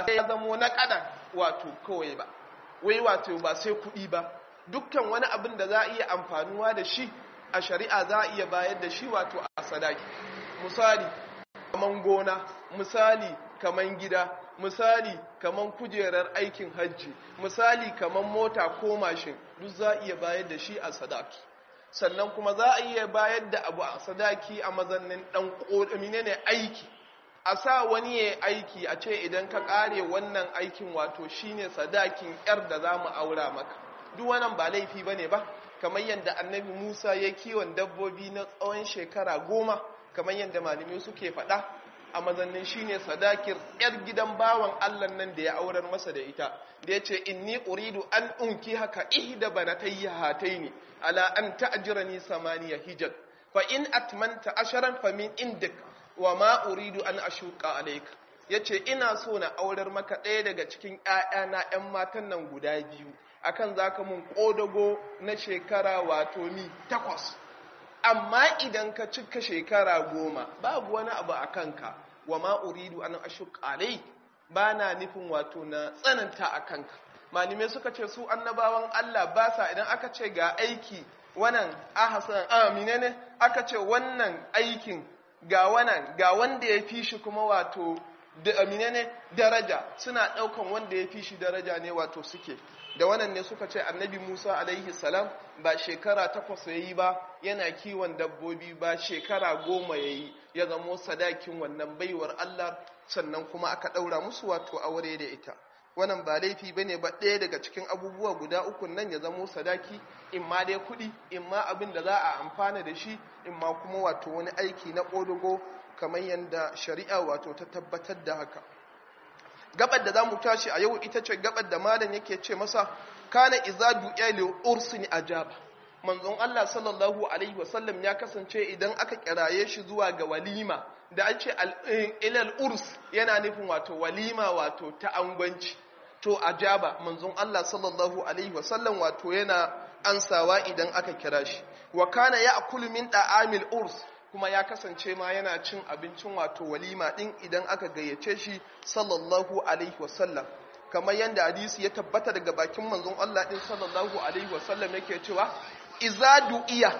ya zamo na kadan wato kawai ba wai wato ba sai kuɗi ba dukkan wani abin da za a iya amfanuwa da shi a shari'a za a iya bayar da shi wato a sadaki misali kaman gona misali kaman gida misali kaman kujerar aikin hajji misali kaman mota ko mashin duk za a iya bayar da shi a sadaki sannan kuma za a iya bayar da abu a sadaki a mazannin dan kodamine ne aiki a sa wani ya aiki a ce idan ka kare wannan aikin wato shine sadakin yar da za mu aura maka duk wannan ba laifi bane ba kamar yadda annabi Musa ya kiwon dabbobi na tsawon shekara goma kamar yadda malamai suke faɗa a mazannin shine sadakir yar gidan bawan Allah nan da ya aurar masa da ita da ya ce inni uridu an unki haka ihda banatayya hataini ala an ta'jirani samaniya hijaj fa in atmanta asharan fa min indik wa ma uridu an ashuqa alayka yace ina so na aurar maka ɗaya daga cikin ƴaƴana ƴan matan nan guda biyu akan zaka mun kodago na shekara wato ni takwas amma idan ka cika shekara goma babu wani abu a kanka wa ma uridu an ashuq alai ba na nufin wato na tsananta a kanka malume suka ce su annabawan Allah ba sa idan aka ce ga aiki wannan ahasan amine ne aka ce wannan aikin ga wannan ga wanda ya fi shi kuma wato da amine ne daraja suna daukan wanda ya fi shi daraja ne wato suke da wannan ne suka ce annabi Musa alaihi salam ba shekara takwas ya yi ba yana kiwon dabbobi ba shekara goma ya yi ya zamo sadakin wannan baiwar Allah sannan kuma aka ɗaura musu wato aure da ita wannan ba laifi ba ne ba ɗaya daga cikin abubuwa guda uku nan ya zamo sadaki in ma dai kuɗi in ma abin da za a amfana da shi in ma kuma wato wani aiki na ƙodogo kamar yadda shari'a wato ta tabbatar da haka gabar da za mu tashi a yau ita ce gabar da malam yake ce masa kana iza du'a li ursin ajaba manzon Allah sallallahu alaihi wasallam ya kasance idan aka kiraye shi zuwa ga walima da an ce ilal urs yana nufin wato walima wato ta angwanci to ajaba manzon Allah sallallahu alaihi wasallam wato yana ansawa idan aka kira shi wa kana ya'kulu min da'amil urs kuma ya kasance ma yana cin abincin wato walima din idan aka gayyace shi sallallahu alaihi wasallam kamar yadda hadisi ya tabbata daga bakin manzon Allah din sallallahu alaihi wasallam yake cewa iza du'iya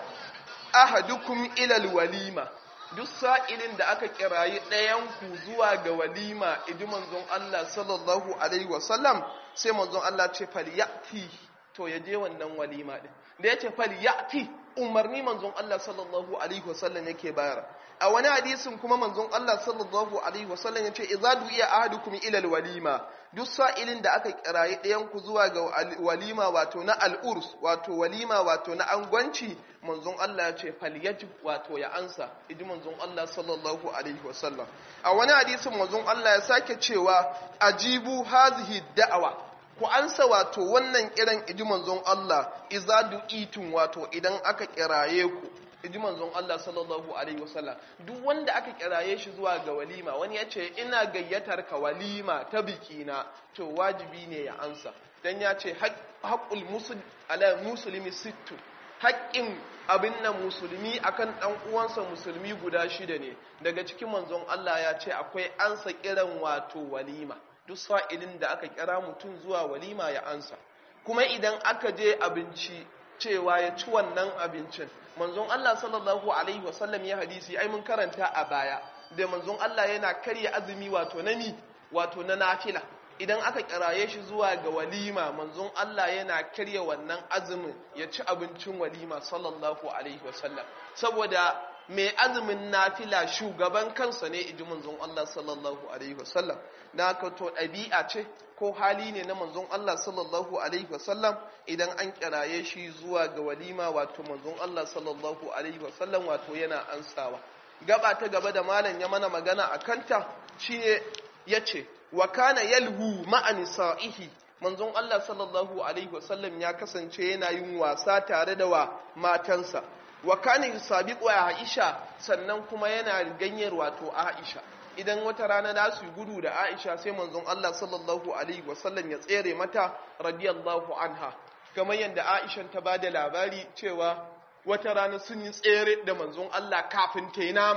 ahadukum ila walima duk sa'ilin da aka kirayi ɗayan ku zuwa ga walima idi manzon Allah sallallahu alaihi wasallam sai manzon Allah ce falyati to ya je wannan walima din da yace falyati umarni manzon Allah sallallahu alaihi wasallam yake bayar a wani hadisin kuma manzon Allah sallallahu alaihi wasallam yace idza du'iya ahadukum ila alwalima duk sa'ilin da aka kirayi ɗayan ku zuwa ga walima wato na al'urs wato walima wato na angwanci manzon Allah yace falyajib wato ya ansa idi manzon Allah sallallahu alaihi wasallam a wani hadisin manzon Allah ya sake cewa ajibu hazihi da'awa ku ansa wato wannan kiran iji manzon Allah iza du'itun wato idan aka kiraye ku iji manzon Allah sallallahu alaihi wasallam duk wanda aka kiraye shi zuwa ga walima wani ya ce ina gayyatar ka walima ta bikina to wajibi ne ya ansa dan ya ce haqqul muslim ala muslimi sittu haƙƙin abin nan musulmi akan ɗan uwansa musulmi guda shida ne daga cikin manzon Allah ya ce akwai ansa kiran wato walima duk sa'ilin da aka kira mutum zuwa walima ya ansa kuma idan aka je abinci cewa ya ci wannan abincin manzon Allah sallallahu alaihi wasallam ya hadisi ai mun karanta a baya da manzon Allah yana karya azumi wato na ni wato na nafila idan aka kiraye shi zuwa ga walima manzon Allah yana karya wannan azumin ya ci abincin walima sallallahu alaihi wasallam saboda mai azumin nafila shugaban kansa ne iji manzon Allah sallallahu alaihi wasallam na ka to ɗabi'a ce ko hali ne na manzon Allah sallallahu alaihi wasallam idan an kiraye shi zuwa ga walima wato manzon Allah sallallahu alaihi wasallam wato yana ansawa gaba ta gaba da malam ya mana magana a kanta shine yace wa kana yalhu ma'a nisa'ihi manzon Allah sallallahu alaihi wasallam ya kasance yana yin wasa tare da wa matansa wa kana yusabiqu Aisha sannan kuma yana ganyar wato Aisha idan wata rana da su gudu da Aisha sai manzon Allah sallallahu alaihi wasallam ya tsere mata radiyallahu anha kamar yadda Aisha ta bada labari cewa wata rana sun yi tsere da manzon Allah kafin ta yi nama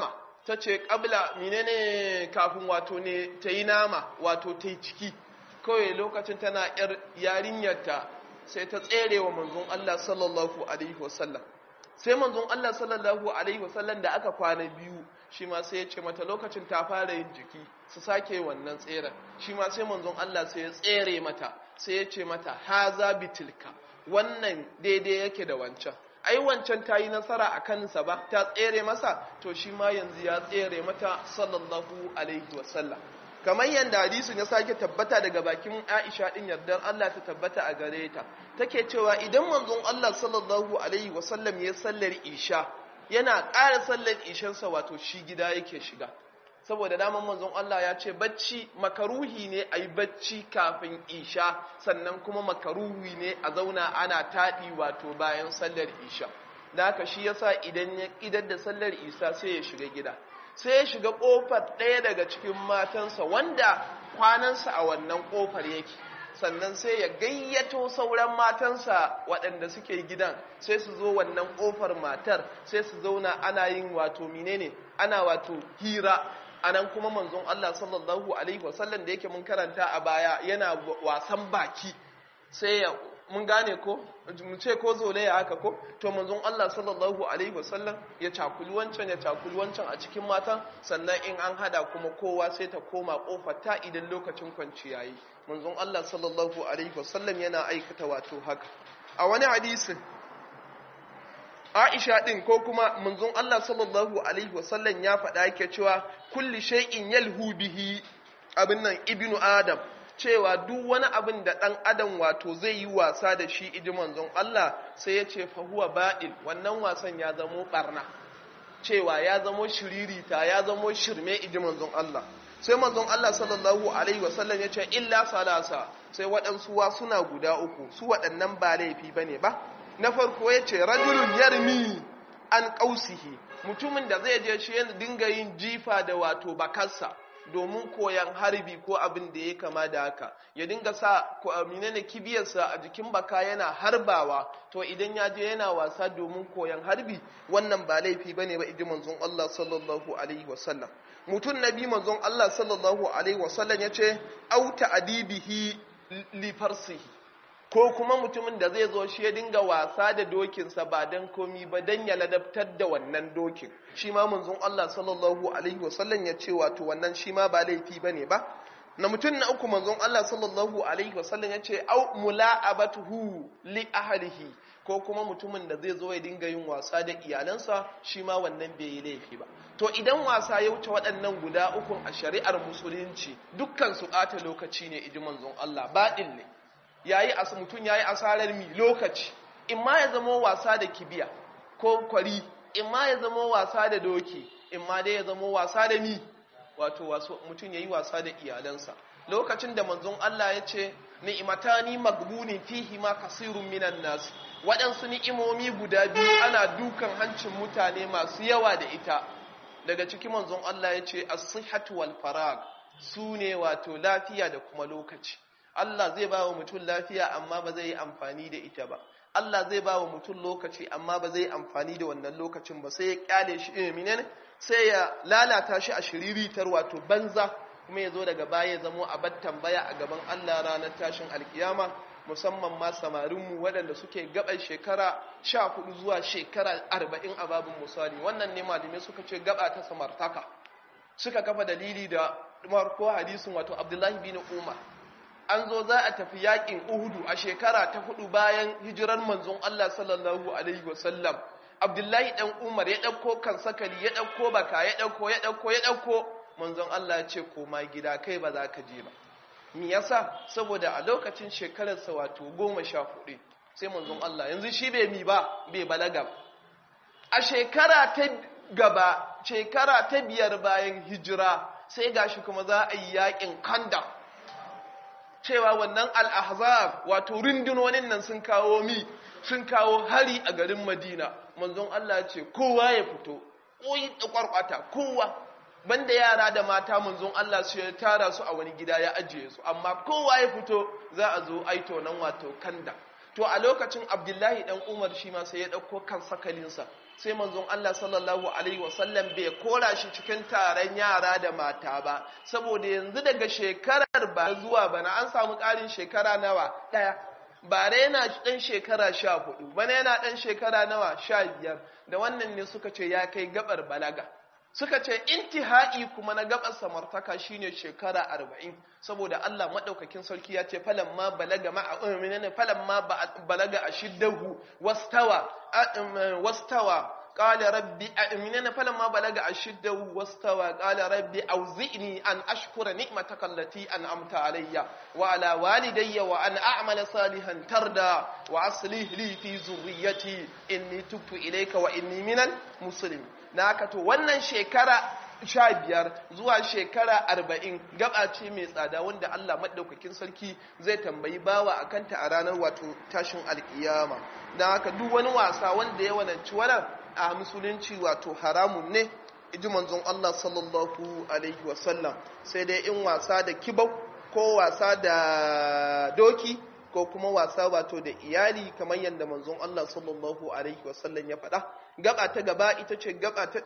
ta ce ƙabla menene kafin wato ne ta yi nama wato ta yi ciki kawai lokacin tana yar yarinyarta sai ta tsere wa manzon Allah sallallahu alaihi wasallam sai manzon Allah sallallahu alaihi wasallam da aka kwana biyu shi ma sai ya ce mata lokacin ta fara yin jiki su sake wannan tseren shi ma sai manzon Allah sai ya tsere mata sai ya ce mata haza bitilka wannan daidai yake da wancan ai wancan ta yi nasara a kansa ba ta tsere masa to shi ma yanzu ya tsere mata sallallahu alaihi wasallam kamar yadda hadisin ya sake tabbata daga bakin Aisha din yardar Allah ta tabbata a gare ta take cewa idan manzon Allah sallallahu alaihi wasallam ya sallar isha yana ƙara sallar ishansa wato shi gida yake shiga saboda daman manzon Allah ya ce bacci makaruhi ne a yi bacci kafin isha sannan kuma makaruhi ne a zauna ana taɗi wato bayan sallar isha da haka shi yasa idan ya idar da sallar isa sai ya shiga gida sai ya shiga ƙofar ɗaya daga cikin matansa wanda kwanansa a wannan ƙofar yake sannan sai ya gayyato sauran matansa waɗanda suke gidan sai su zo wannan ƙofar matar sai su zauna ana yin wato menene ana wato hira anan kuma manzon Allah sallallahu alaihi wasallam da yake mun karanta a baya yana wasan baki sai ya mun gane ko mu ce ko zolaya haka ko to manzon Allah sallallahu alaihi wasallam ya cakuli wancan ya cakuli wancan a cikin matan sannan in an hada kuma kowa sai ta koma kofar ta idan lokacin kwanciya yi manzon Allah sallallahu alaihi wasallam yana aikata wato haka a wani hadisin Aisha din ko kuma manzon Allah sallallahu alaihi wasallam ya faɗa yake cewa kulli shay'in yalhu bihi abin nan ibnu adam cewa duk wani abin da ɗan adam wato zai yi wasa da shi iji manzon Allah sai ya ce fahuwa ba'il wannan wasan ya zamo ɓarna cewa ya zamo shiririta ya zamo shirme iji manzon Allah sai manzon Allah sallallahu alaihi wasallam ya ce illa salasa sai waɗansu wa suna guda uku su waɗannan ba laifi ba ne ba na farko ya ce rajulun yarmi an ƙausihi mutumin da zai je shi yana dinga yin jifa da wato bakarsa domin koyan harbi ko abin da ya kama da haka ya dinga sa menene kibiyarsa a jikin baka yana harbawa to idan ya je yana wasa domin koyan harbi wannan ba laifi bane ba idan manzon Allah sallallahu alaihi wasallam mutum nabi manzon Allah sallallahu alaihi wasallam yace au ta'dibihi li farsihi ko kuma mutumin da zai zo shi ya dinga wasa da dokinsa ba don komi ba don ya ladabtar da wannan dokin shi ma munzon Allah sallallahu alaihi wasallam ya ce wato wannan shi ma ba laifi ba ne ba na mutum na uku manzon Allah sallallahu alaihi wasallam ya ce au mula'abatuhu li ahlihi ko kuma mutumin da zai zo ya dinga yin wasa da iyalansa shi ma wannan bai yi laifi ba to idan wasa ya wuce waɗannan guda uku a shari'ar musulunci dukkan su ɓata lokaci ne iji manzon Allah baɗin ne yayi as mutum yayi asarar mi lokaci in ma ya zama wasa da kibiya ko kwari in ma ya zama wasa da doki in ma dai ya zama wasa da mi wato mutum yayi wasa da iyalansa lokacin da manzon Allah ya ce ni'matani magbuni fihi ma kasirun minan nas waɗansu ni'imomi guda biyu ana dukan hancin mutane masu yawa da ita daga cikin manzon Allah ya ce as-sihhatu wal farag su ne wato lafiya da kuma lokaci Allah zai ba wa mutum lafiya amma ba zai yi amfani da ita ba Allah zai ba wa mutum lokaci amma ba zai yi amfani da wannan lokacin ba sai ya kyale shi ilminin sai ya lalata shi a shiriritar wato banza kuma ya zo daga baya ya zamo a bar tambaya a gaban Allah ranar tashin alkiyama musamman ma samarinmu waɗanda suke gaban shekara sha hudu zuwa shekara arba'in a babin misali wannan ne malamai suka ce gaba ta samartaka suka kafa dalili da marko hadisin wato abdullahi bin umar an zo za a tafi yakin uhudu a shekara ta hudu bayan hijirar manzon Allah sallallahu alaihi wasallam abdullahi dan umar ya ɗauko kan sakali ya ɗauko baka ya ɗauko ya ɗauko ya ɗauko manzon Allah ya ce koma gida kai ba za ka je ba me yasa saboda a lokacin shekararsa wato goma sha hudu sai manzon Allah yanzu shi bai mi ba bai balaga a shekara ta gaba shekara ta biyar bayan hijira sai gashi kuma za a yi yakin kanda cewa wannan al-ahzab wato rundunonin nan sun kawo mi sun kawo hari a garin Madina manzon Allah ya ce kowa ya fito koyi da kwarkwata kowa banda yara da mata manzon Allah su ya tara su a wani gida ya ajiye su amma kowa ya fito za a zo aito nan wato kanda to a lokacin Abdullahi dan Umar shi ma sai ya dauko kan sakalinsa sai manzon Allah sallallahu alaihi wasallam bai kora shi cikin taron yara da mata ba saboda yanzu daga shekarar ba zuwa bana an samu ƙarin shekara nawa ɗaya bare yana ɗan shekara sha hudu bana yana ɗan shekara nawa sha biyar da wannan ne suka ce ya kai gabar balaga suka ce intihai kuma na gabar samartaka shine shekara arba'in saboda Allah maɗaukakin sarki ya ce falan ma balaga ma a falan ma balaga a shiddahu wastawa wastawa قال ربي أمننا فلما بلغ أشده واستوى قال ربي أوزئني أن أشكر نعمتك التي أنعمت علي وعلى والدي وأن أعمل صالحا ترضى وأصلح لي في ذريتي إني تبت إليك وإني من المسلمين ناكتو wannan shekara sha biyar zuwa shekara arba'in gaba ce mai tsada wanda Allah maɗaukakin sarki zai tambayi bawa a kanta a ranar wato tashin alkiyama na haka duk wani wasa wanda ya wananci wannan a musulunci wato haramun ne iji manzon Allah sallallahu alaihi wasallam sai dai in wasa da kibau ko wasa da doki ko kuma wasa wato da iyali kamar yadda manzon Allah sallallahu alaihi wasallam ya faɗa gaba ta gaba ita ce gaba ta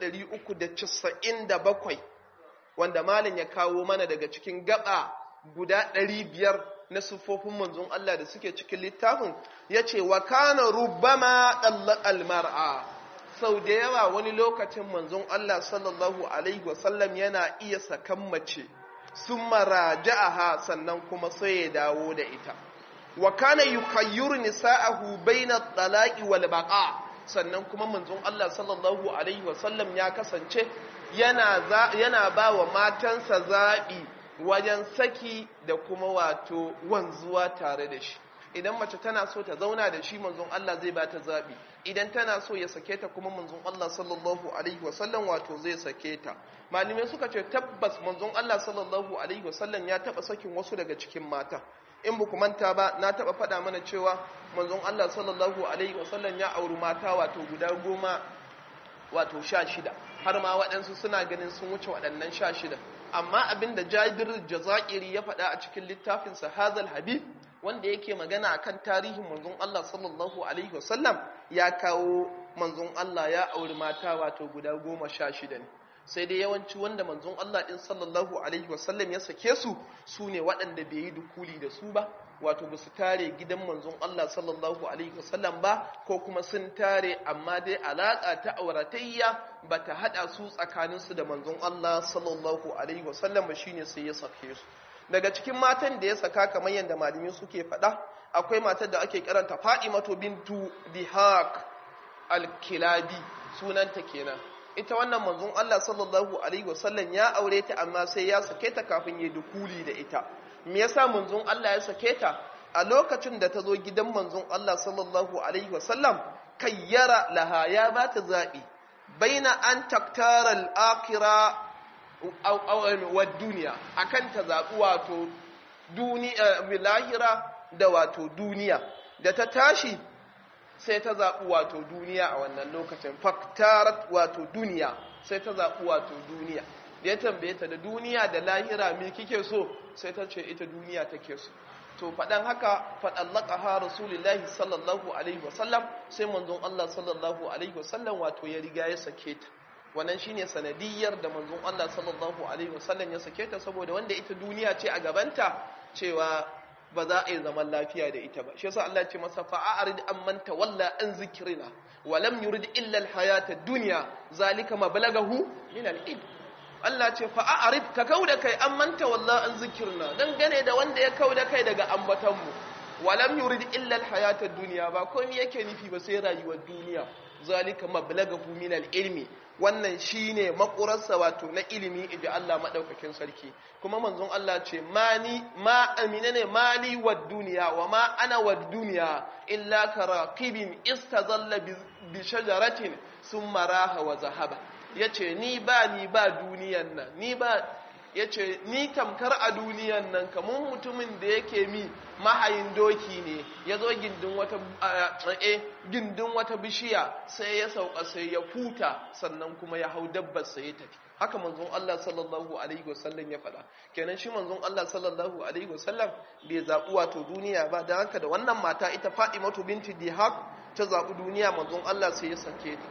397 wanda malam ya kawo mana daga cikin gaba guda 500 na siffofin manzon Allah da suke cikin littafin yace wa kana rubbama dallaqal mar'a sau da yawa wani lokacin manzon Allah sallallahu Alaihi wasallam yana iya sakan mace sun maraja'aha sannan kuma sai ya dawo da ita wa kana yukayyuru nisa'ahu baina talaqi wal baqa sannan kuma manzon Allah sallallahu Alaihi wasallam ya kasance yana yana ba wa matansa zaɓi wajen saki da kuma wato wanzuwa tare da shi idan mace tana so ta zauna da shi manzon Allah zai ba ta zaɓi idan tana so ya sake ta kuma manzon Allah sallallahu alaihi wasallam wato zai sake ta malamai suka ce tabbas manzon Allah sallallahu alaihi wasallam ya taba sakin wasu daga cikin mata in ba manta ba na taba faɗa mana cewa manzon Allah sallallahu alaihi wasallam ya auri mata wato guda goma wato sha shida har ma waɗansu suna ganin sun wuce waɗannan sha shida amma abinda jabir jazairi ya faɗa a cikin littafinsa hazal habib wanda yake magana akan tarihin manzon Allah sallallahu alaihi wasallam ya kawo manzon Allah ya auri mata wato guda goma sha shida ne sai dai yawanci wanda manzon Allah din sallallahu alaihi wasallam ya sake su su ne waɗanda bai yi dukuli da su ba wato ba su tare gidan manzon Allah sallallahu alaihi wasallam ba ko kuma sun tare amma dai alaƙa ta auratayya ba ta haɗa su tsakaninsu da manzon Allah sallallahu alaihi wasallam ba shine sai ya sake su daga cikin matan da ya saka kamar yadda malami suke faɗa akwai matar da ake kiranta Fa'imatu bintu Dihak al-Kilabi sunanta kenan ita wannan manzon Allah sallallahu alaihi wasallam ya aure ta amma sai ya sake ta kafin ya dukuli da ita me yasa manzon Allah ya sake ta a lokacin da ta zo gidan manzon Allah sallallahu alaihi wasallam kayyara laha ya ba ta zabi baina an taktara al-akhirah wa duniya akan ta zaɓi wato lahira da wato duniya da ta tashi sai ta zaɓi wato duniya a wannan lokacin faktarat wato duniya sai ta zaɓi wato duniya da ya tambaye ta da duniya da lahira me kike so sai ta ce ita duniya take so to faɗan haka faɗallaka ha rasulullahi sallallahu alaihi wasallam sai manzon Allah sallallahu alaihi wasallam wato ya riga ya sake ta wannan shine sanadiyar da manzon Allah sallallahu alaihi wasallam ya sake ta saboda wanda ita duniya ce a gabanta cewa ba za a yi zaman lafiya da ita ba shi yasa Allah ya ce masa fa'arid amman tawalla an zikrina wa lam yurid illa al-hayata ad-dunya zalika mablagahu min al-ilm Allah ce fa'arid ka kauda kai amman tawalla an zikrina dan gane da wanda ya kauda kai daga ambatan mu wa lam yurid illa al-hayata ad-dunya ba komai yake nufi ba sai rayuwar duniya zalika mablagahu min al-ilmi wannan shine makurarsa wato na ilimi idan Allah madaukakin sarki kuma manzon Allah ce mani ma amina ne mali wad duniya wa ma ana wad duniya illa karaqibin istazalla bi shajaratin thumma raha wa zahaba yace ni ba ni ba duniyan nan ni ba yace ni tamkar a duniyan nan kamar mutumin da yake mi mahayin doki ne ya zo gindin wata eh gindin wata bishiya sai ya sauka sai ya huta sannan kuma ya hau dabbar sai ya tafi haka manzon Allah sallallahu alaihi wasallam ya faɗa kenan shi manzon Allah sallallahu alaihi wasallam bai zaɓi wato duniya ba dan haka da wannan mata ita Fatimatu binti Dihaq ta zaɓi duniya manzon Allah sai ya sake ta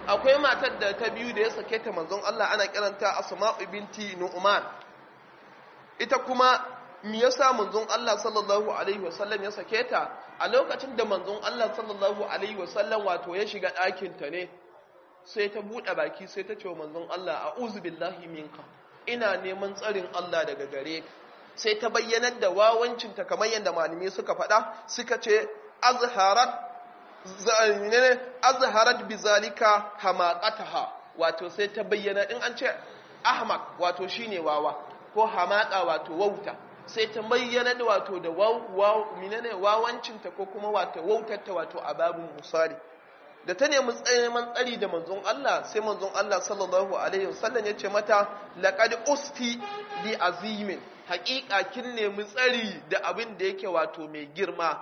akwai matar da ta biyu da ya sake ta manzon Allah ana kiranta Asma'u binti Nu'man ita kuma me yasa manzon Allah sallallahu alaihi wasallam ya sake ta a lokacin da manzon Allah sallallahu alaihi wasallam wato ya shiga ɗakin ta ne sai ta buɗe baki sai ta ce wa manzon Allah a'udhu billahi minka ina neman tsarin Allah daga gare ka sai ta bayyanar da wawancinta kamar yadda malamai suka faɗa suka ce azharat azharat bizalika hamaqataha wato sai ta bayyana in an ce ahmaq wato shine wawa ko hamaqa wato wauta sai ta bayyana da wato da minene wawancinta ko kuma wato wautarta wato a babin musali da ta nemi neman tsari da manzon Allah sai manzon Allah sallallahu alaihi wasallam ya ce mata laqad usti bi azimin haƙiƙa kin nemi tsari da abin da yake wato mai girma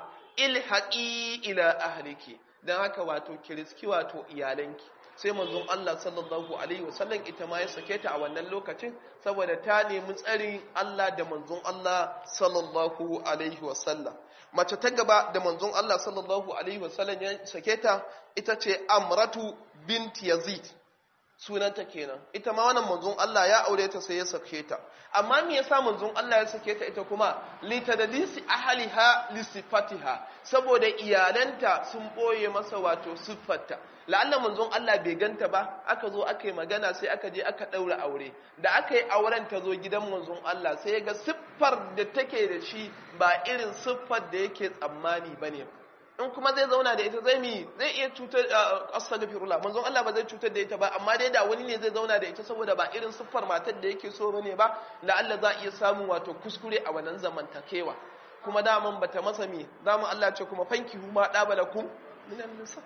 ilhaqi ila ahliki dan haka wato kiriski wato iyalanki sai manzon Allah sallallahu alaihi wasallam ita ma ya sake ta a wannan lokacin saboda ta nemi tsarin Allah da manzon Allah sallallahu alaihi wasallam mace ta gaba da manzon Allah sallallahu alaihi wasallam ya sake ta ita ce Amratu bint Yazid sunanta kenan ita ma wannan manzon Allah ya aure ta sai ya sake ta amma me yasa manzon Allah ya sake ta ita kuma litadlisi ahliha lisifatiha saboda iyalanta sun boye masa wato siffarta la'alla manzon Allah bai ganta ba aka zo aka yi magana sai aka je aka daura aure da aka yi auren ta zo gidan manzon Allah sai ya ga siffar da take da shi ba irin siffar da yake tsammani bane in kuma zai zauna da ita zai mi zai iya cutar astaghfirullah manzon Allah ba zai cutar da ita ba amma dai da wani ne zai zauna da ita saboda ba irin siffar matar da yake so bane ba la Allah za iya samu wato kuskure a wannan zamantakewa kuma daman bata masa mi daman Allah ce kuma fanki huma dabalakum minan nisa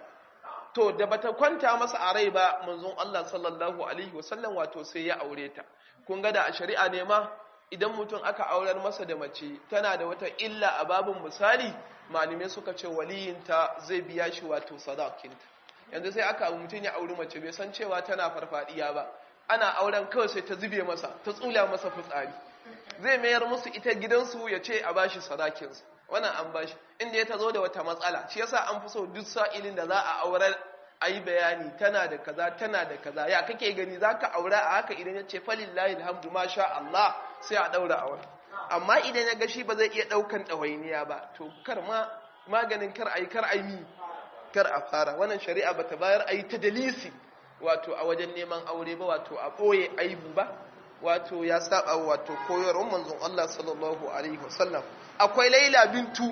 to da bata kwanta masa a rai ba manzon Allah sallallahu alaihi wasallam wato sai ya aure ta kun ga da a shari'a ne ma idan mutum aka aurar masa da mace tana da wata illa a babin misali malamai suka ce waliyinta zai biya shi wato sadakinta yanzu sai aka mutum ya auri mace bai san cewa tana farfadiya ba ana auren kawai sai ta zube masa ta tsula masa fitsari zai mayar musu ita gidansu ya ce a bashi sadakinsa wannan an bashi inda ya tazo da wata matsala shi yasa an fi so duk sa'ilin da za a aurar a yi bayani tana da kaza tana da kaza ya kake gani za ka aura a haka idan ya ce falillahi alhamdu ma sha Allah sai a daura aure amma idan ya ga shi ba zai iya daukan ɗawainiya ba to kar ma maganin kar ayi kar ayi kar a fara wannan shari'a bata bayar ayi ta dalisi wato a wajen neman aure ba wato a ɓoye aibu ba wato ya saba wato koyarwar manzon Allah sallallahu alaihi wasallam akwai Laila bintu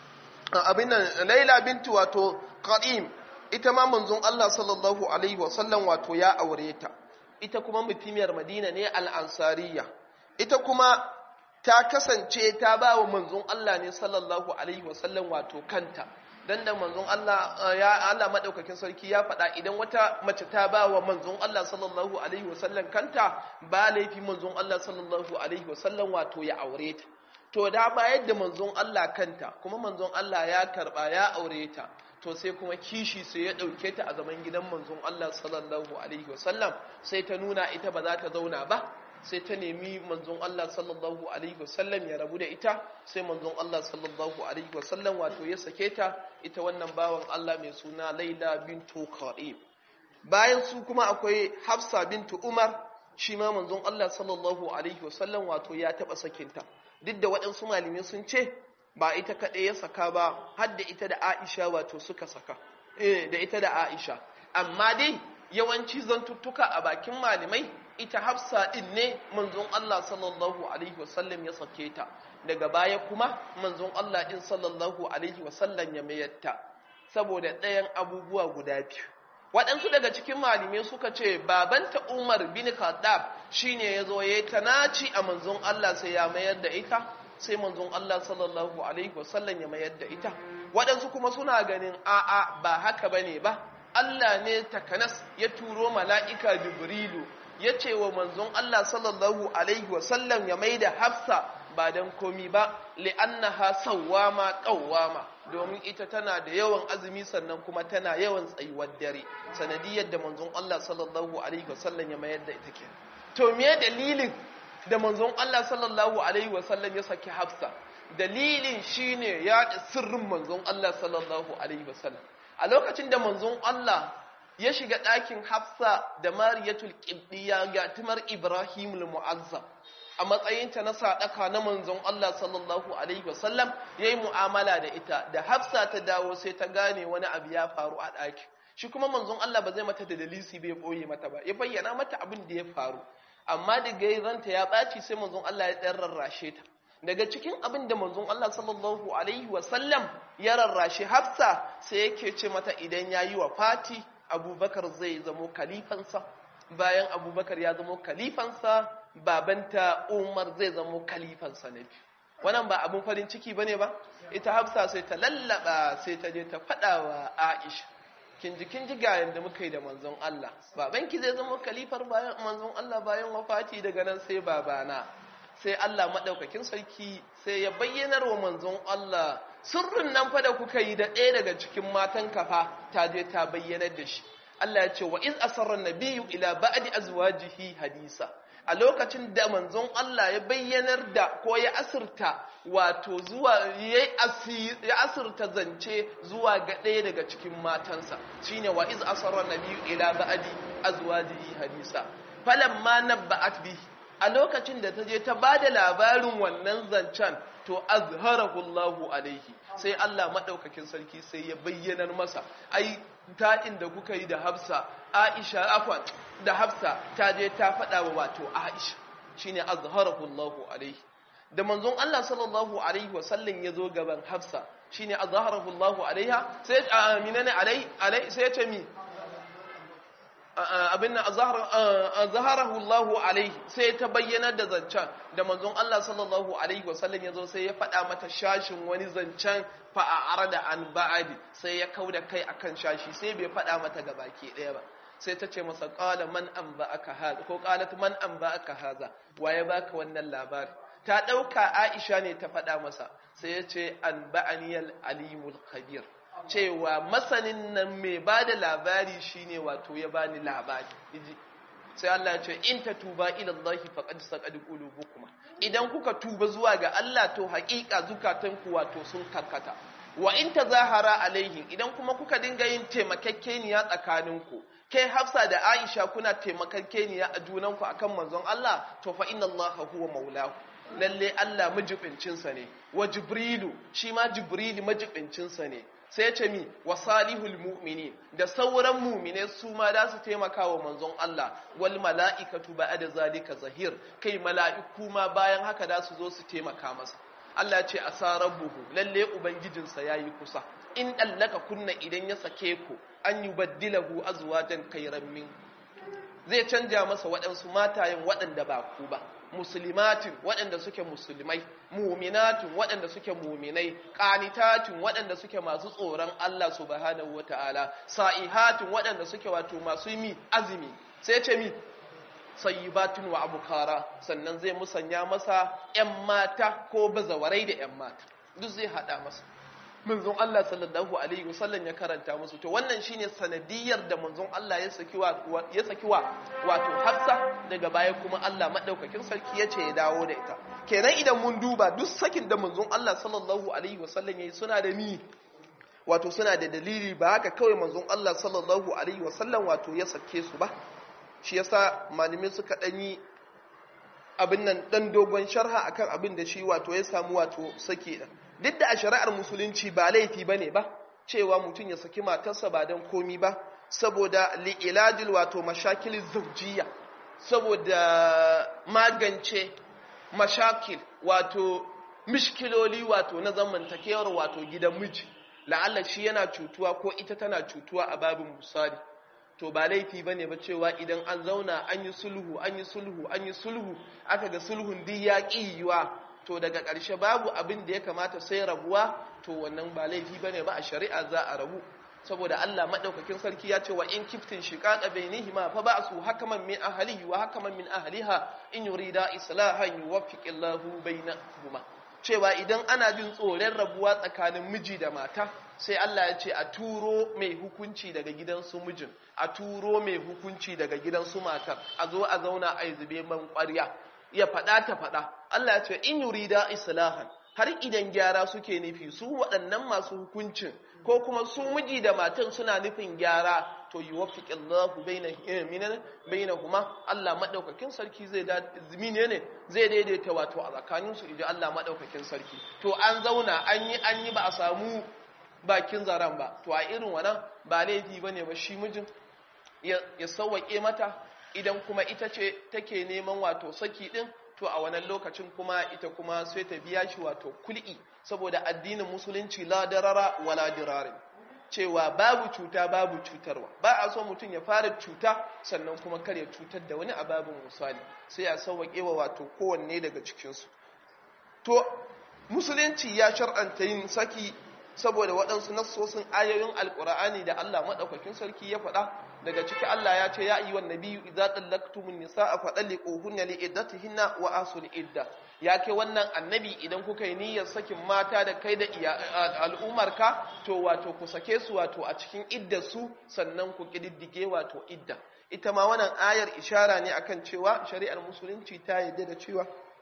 abin nan Laila bintu wato Qadim ita ma manzon Allah sallallahu alaihi wasallam wato ya aure ta ita kuma mutumiyar Madina ne al-Ansariya ita kuma ta kasance ta ba wa manzon Allah ne sallallahu alaihi wasallam wato kanta dan da manzon Allah ya Allah madaukakin sarki ya faɗa idan wata mace ta ba wa manzon Allah sallallahu alaihi wasallam kanta ba laifi manzon Allah sallallahu alaihi wasallam wato ya aure ta to da bayar da manzon Allah kanta kuma manzon Allah ya karba ya aure ta to sai kuma kishi sai ya dauke ta a zaman gidan manzon Allah sallallahu alaihi wasallam sai ta nuna ita ba za ta zauna ba sai ta nemi manzon Allah sallallahu alaihi wasallam ya rabu da ita sai manzon Allah sallallahu alaihi wasallam wato ya sake ta ita wannan bawan Allah mai suna Laila bintu Qa'ib bayan su kuma akwai Hafsa bintu Umar shi ma manzon Allah sallallahu alaihi wasallam wato ya taba sakinta duk da waɗansu malamai sun ce ba ita kaɗai ya saka ba har da ita da Aisha wato suka saka eh da ita da Aisha amma dai yawanci zantuttuka a bakin malamai ita hafsa din ne manzon Allah sallallahu alaihi wasallam ya sake ta daga baya kuma manzon Allah din sallallahu alaihi wasallam ya mayarta saboda ɗayan abubuwa guda biyu waɗansu daga cikin malamai suka ce babanta Umar bin Khattab shine yazo yayi tanaci a manzon Allah sai ya mayar da ita sai manzon Allah sallallahu alaihi wasallam ya mayar da ita waɗansu kuma suna ganin a'a ba haka bane ba Allah ne takanas ya turo mala'ika Jibrilu ya ce wa manzon Allah sallallahu Alaihi wasallam ya mai da hafsa ba don komi ba li'annaha sawwama qawwama domin ita tana da yawan azumi sannan kuma tana yawan tsayuwar dare sanadiyar da manzon Allah sallallahu Alaihi wasallam ya mayar da ita ke to me dalilin da manzon Allah sallallahu Alaihi wasallam ya saki hafsa dalilin shine ya sirrin manzon Allah sallallahu Alaihi wasallam a lokacin da manzon Allah ya shiga ɗakin hafsa da mariyatul ƙibdiya ga timar ibrahimul mu'azzam a matsayinta na sadaka na manzon Allah sallallahu alaihi wasallam yayi mu'amala da ita da hafsa ta dawo sai ta gane wani abu ya faru a ɗaki shi kuma manzon Allah ba zai mata da dalisi bai boye mata ba ya bayyana mata abin da ya faru amma da gairanta ya ɓaci sai manzon Allah ya ɗan rarrashe ta daga cikin abin da manzon Allah sallallahu alaihi wasallam ya rarrashe hafsa sai yake ce mata idan ya yi wa fati abubakar zai zamo kalifansa bayan abubakar ya zamo kalifansa babanta umar zai zamo kalifansa na biyu wannan ba abin farin ciki bane ba ita hafsa sai ta lallaba sai ta je ta faɗa wa aisha kin ji kin ji ga yanda muka yi da manzon Allah babanki zai zama kalifar bayan manzon Allah bayan wafati daga nan sai babana sai Allah madaukakin sarki sai ya bayyanar wa manzon Allah sirrin nan fa da kuka yi da ɗaya daga cikin matan kafa ta je ta bayyanar da shi Allah ya ce wa iz asarra nabiyyu ila ba'di azwajihi hadisa a lokacin da manzon Allah ya bayyanar da ko ya asirta wato zuwa ya asirta zance zuwa ga ɗaya daga cikin matansa shine wa iz asarra nabiyyu ila ba'di azwajihi hadisa falamma nabba'at bihi a lokacin da ta je ta ba da labarin wannan zancen to azharahu Allahu alaihi sai Allah madaukakin sarki sai ya bayyanar masa ai taɗin da kuka yi da Hafsa Aisha afwan da Hafsa ta je ta faɗa wa wato Aisha shine azharahu Allahu alaihi da manzon Allah sallallahu alaihi wa sallam ya zo gaban Hafsa shine azharahu Allahu alaiha sai amina ne alai alai sai ya ce mi abin nan zaharahu Allahu alaihi sai ta bayyana da zancen da manzon Allah sallallahu alaihi wasallam yazo sai ya faɗa mata shashin wani zancen fa arada an ba'adi sai ya kauda kai akan shashi sai bai faɗa mata gabaki ɗaya ba sai ta ce masa qala man anba'aka hadha ko qalat man anba'aka hadha waye baka wannan labari ta dauka Aisha ne ta faɗa masa sai ya ce anba'aniyal alimul khabir cewa masanin nan mai ba da labari shine wato ya bani labari sai Allah ya ce in ta tuba ila Allah faqad saqad qulubukuma idan kuka tuba zuwa ga Allah to haƙiƙa zukatanku wato sun karkata wa in tazahara alaihi idan kuma kuka dinga yin taimakekeniya tsakaninku kai Hafsa da Aisha kuna taimakekeniya a junanku akan manzon Allah to fa inna Allah huwa maulahu lalle Allah majibincinsa ne wa Jibrilu shi ma Jibrilu majibincinsa ne sai ya ce mi wa salihul mu'mini da sauran mu'mine su ma da su taimaka wa manzon Allah wal mala'ikatu ba'da zalika zahir kai mala'iku ma bayan haka da su zo su taimaka masa Allah ce asarabuhu lalle ubangijinsa yayi kusa in dallaka kunna idan ya sake ku an yubaddilahu azwajan khayran min zai canja masa waɗansu matayen waɗanda ba ku ba muslimatin waɗanda suke musulmai muminatin waɗanda suke muminai qanitatin waɗanda suke masu tsoron Allah subhanahu wataala sa'ihatin waɗanda suke wato masu mi azumi sai ce mi sayyibatin wa abukara sannan zai musanya masa ƴan mata ko bazawarai da ƴan mata duk zai hada masa manzon Allah sallallahu alaihi wasallam ya karanta musu to wannan shine sanadiyar da manzon Allah ya saki wa ya saki wa wato Hafsa daga baya kuma Allah madaukakin sarki yace ya dawo da ita kenan idan mun duba duk sakin da manzon Allah sallallahu alaihi wasallam yayi suna da ni wato suna da dalili ba haka kawai manzon Allah sallallahu alaihi wasallam wato ya sake su ba shi yasa malumin suka danyi abin nan dan dogon sharha akan abin da shi wato ya samu wato sake din duk da a shari'ar musulunci ba laifi ba ne ba cewa mutum ya saki matarsa ba don komi ba saboda li'ilajil wato mashakil zaujiya saboda magance mashakil wato mishkiloli wato na zamantakewar wato gidan miji la'alla shi yana cutuwa ko ita tana cutuwa a babin musali to ba laifi bane ba cewa idan an zauna an yi sulhu an yi sulhu an yi sulhu aka ga sulhun duk ya yiwa to daga ƙarshe babu abin da ya kamata sai rabuwa to wannan ba laifi bane ba a shari'a za a rabu saboda Allah madaukakin sarki ya ce wa in kiftin shiqaqa bainihima fa ba'su hakaman min ahlihi wa hakaman min ahliha in yurida islahan yuwaffiqillahu bainahuma cewa idan ana jin tsoron rabuwa tsakanin miji da mata sai Allah ya ce a turo mai hukunci daga gidansu mijin a turo mai hukunci daga gidansu matar a zo a zauna a zube man ƙwarya ya faɗa ta faɗa Allah ya ce in yurida islahan har idan gyara suke nufi su waɗannan masu hukuncin ko kuma su miji da matan suna nufin gyara to yi wafiƙi Allahu bainahuma Allah maɗaukakin sarki zai ne ne zai daidaita wato a tsakaninsu idan Allah maɗaukakin sarki to an zauna an yi an yi ba a samu bakin zaren ba to a irin wannan ba laifi ba ne ba shi mijin ya sauwaƙe mata idan kuma ita ce take neman wato saki ɗin to a wannan lokacin kuma ita kuma sai ta biya shi wato kul'i saboda addinin musulunci la darara wala dirarin cewa babu cuta babu cutarwa ba a so mutum ya fara cuta sannan kuma kar ya cutar da wani ababin misali sai a sauwaƙe wa wato kowanne daga cikinsu to musulunci ya shar'anta yin saki saboda waɗansu nassosin ayoyin alƙur'ani da Allah maɗaukakin sarki ya faɗa daga ciki Allah ya ce ya ayyuhan nabiyyu idza tallaqtumun nisaa fadalliquhunna liiddatihinna wa asul idda ya kai wannan annabi idan kuka yi niyyar sakin mata da kai da al'umarka to wato ku sake su wato a cikin iddar su sannan ku kididdige wato idda ita ma wannan ayar ishara ne akan cewa shari'ar musulunci ta yarda da cewa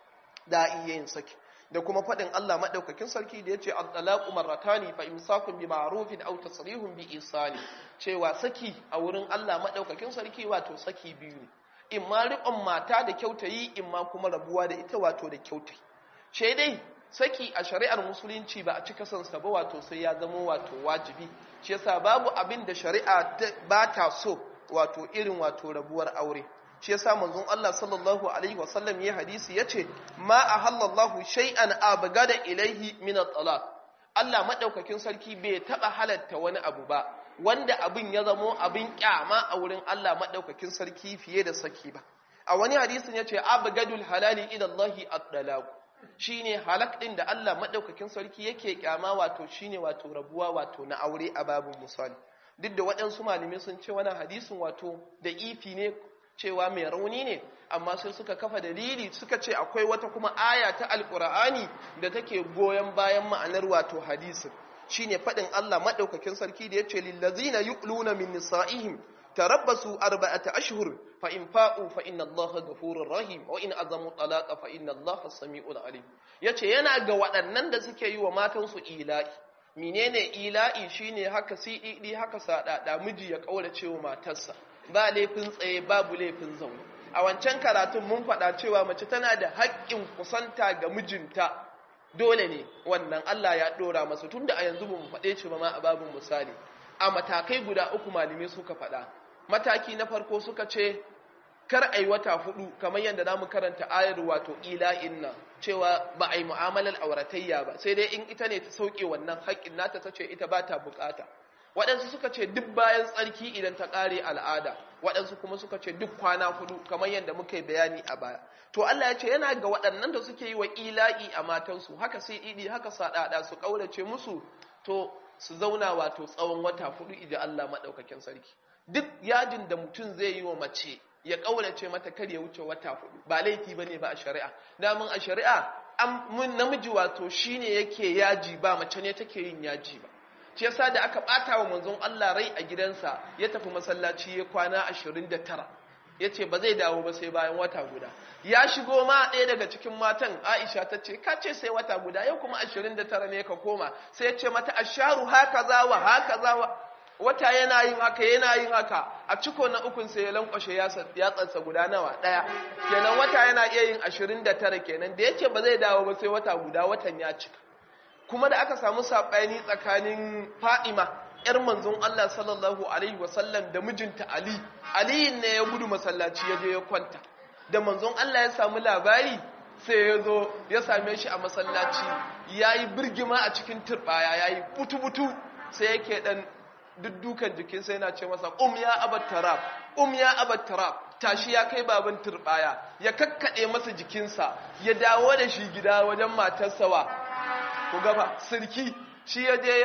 da iya yin saki da kuma faɗin Allah maɗaukakin sarki da ya ce al-talaqu marratani fa imsakun bi ma'rufin aw tasrihun bi ihsani cewa saki a wurin Allah maɗaukakin sarki wato saki biyu ne in ma riƙon mata da kyautayi in ma kuma rabuwa da ita wato da kyautai ce dai saki a shari'ar musulunci ba a cika son sa ba wato sai ya zama wato wajibi shi yasa babu abin da shari'a ba ta so wato irin wato rabuwar aure shi yasa manzon Allah sallallahu alaihi wasallam ya hadisi yace ma ahallallahu shay'an abgada ilaihi min at-talaq Allah madaukakin sarki bai taba halatta wani abu ba wanda abin ya zamo abin kyama a wurin Allah madaukakin sarki fiye da saki ba a wani hadisin yace abgadul halali ila Allah at-talaq shine halak din da Allah madaukakin sarki yake kyama wato shine wato rabuwa wato na aure a babin misali duk da waɗansu malamai sun ce wannan hadisin wato da ifi ne cewa mai rauni ne amma sai suka kafa dalili suka ce akwai wata kuma aya ta alkur'ani da take goyon bayan ma'anar wato hadisin shine faɗin Allah maɗaukakin sarki da yace lillazina yuqluna min nisa'ihim tarabbasu arba'ata ashhur fa in fa'u fa inna Allaha ghafurur rahim wa in azamu talaqa fa inna Allaha sami'ul alim yace yana ga waɗannan da suke yi wa matansu ila'i menene ila'i shine haka sididi haka sadada miji ya kaurace wa matarsa ba laifin tsaye babu laifin zaune a wancan karatun mun faɗa cewa mace tana da haƙƙin kusanta ga mijinta dole ne wannan Allah ya ɗora masa tunda a yanzu ba mu faɗe shi ba ma a babin misali a matakai guda uku malamai suka faɗa mataki na farko suka ce kar a yi wata hudu kamar yadda za mu karanta ayar wato ila'in nan cewa ba a yi mu'amalar auratayya ba sai dai in ita ne ta sauke wannan haƙƙin nata ta ce ita ba ta buƙata waɗansu suka ce duk bayan tsarki idan ta ƙare al'ada waɗansu kuma suka ce duk kwana hudu kamar yadda muka yi bayani a baya to Allah ya ce yana ga waɗannan da suke yi wa ila'i a matansu haka sai idi haka saɗaɗa su ƙaurace musu to su zauna wato tsawon wata hudu idan Allah maɗaukakin sarki duk yajin da mutum zai yi wa mace ya ƙaurace mata kar ya wuce wata hudu ba laifi ba ne ba a shari'a damun a shari'a namiji wato shine yake yaji ba mace ne take yin yaji ba shi yasa da aka bata wa manzon Allah rai a gidansa ya tafi masallaci ya kwana 29 yace ba zai dawo ba sai bayan wata guda ya shigo ma ɗaya daga cikin matan Aisha ta ce ka ce sai wata guda yau kuma 29 ne ka koma sai ya ce mata asharu hakaza wa hakaza wa wata yana yin haka yana yin haka a ciko na ukun sai ya lankwashe yatsansa guda nawa ɗaya kenan wata yana iya yin 29 kenan da yace ba zai dawo ba sai wata guda watan ya cika kuma da aka samu saɓani tsakanin fa'ima ‘yar manzon Allah sallallahu Alaihi wasallam da mijinta Ali, Aliyin ne ya gudu masallaci ya je ya kwanta, da manzon Allah ya samu labari sai ya zo ya same shi a masallaci ya yi birgima a cikin turɓaya ya yi butu-butu sai yake ɗan duddukan jikinsa yana ce masa um ya abattarab um ya abattarab tashi ya kai baban turɓaya ya kakkaɗe masa jikinsa ya dawo da shi gida wajen matarsa wa ku gaba sirki shi ya je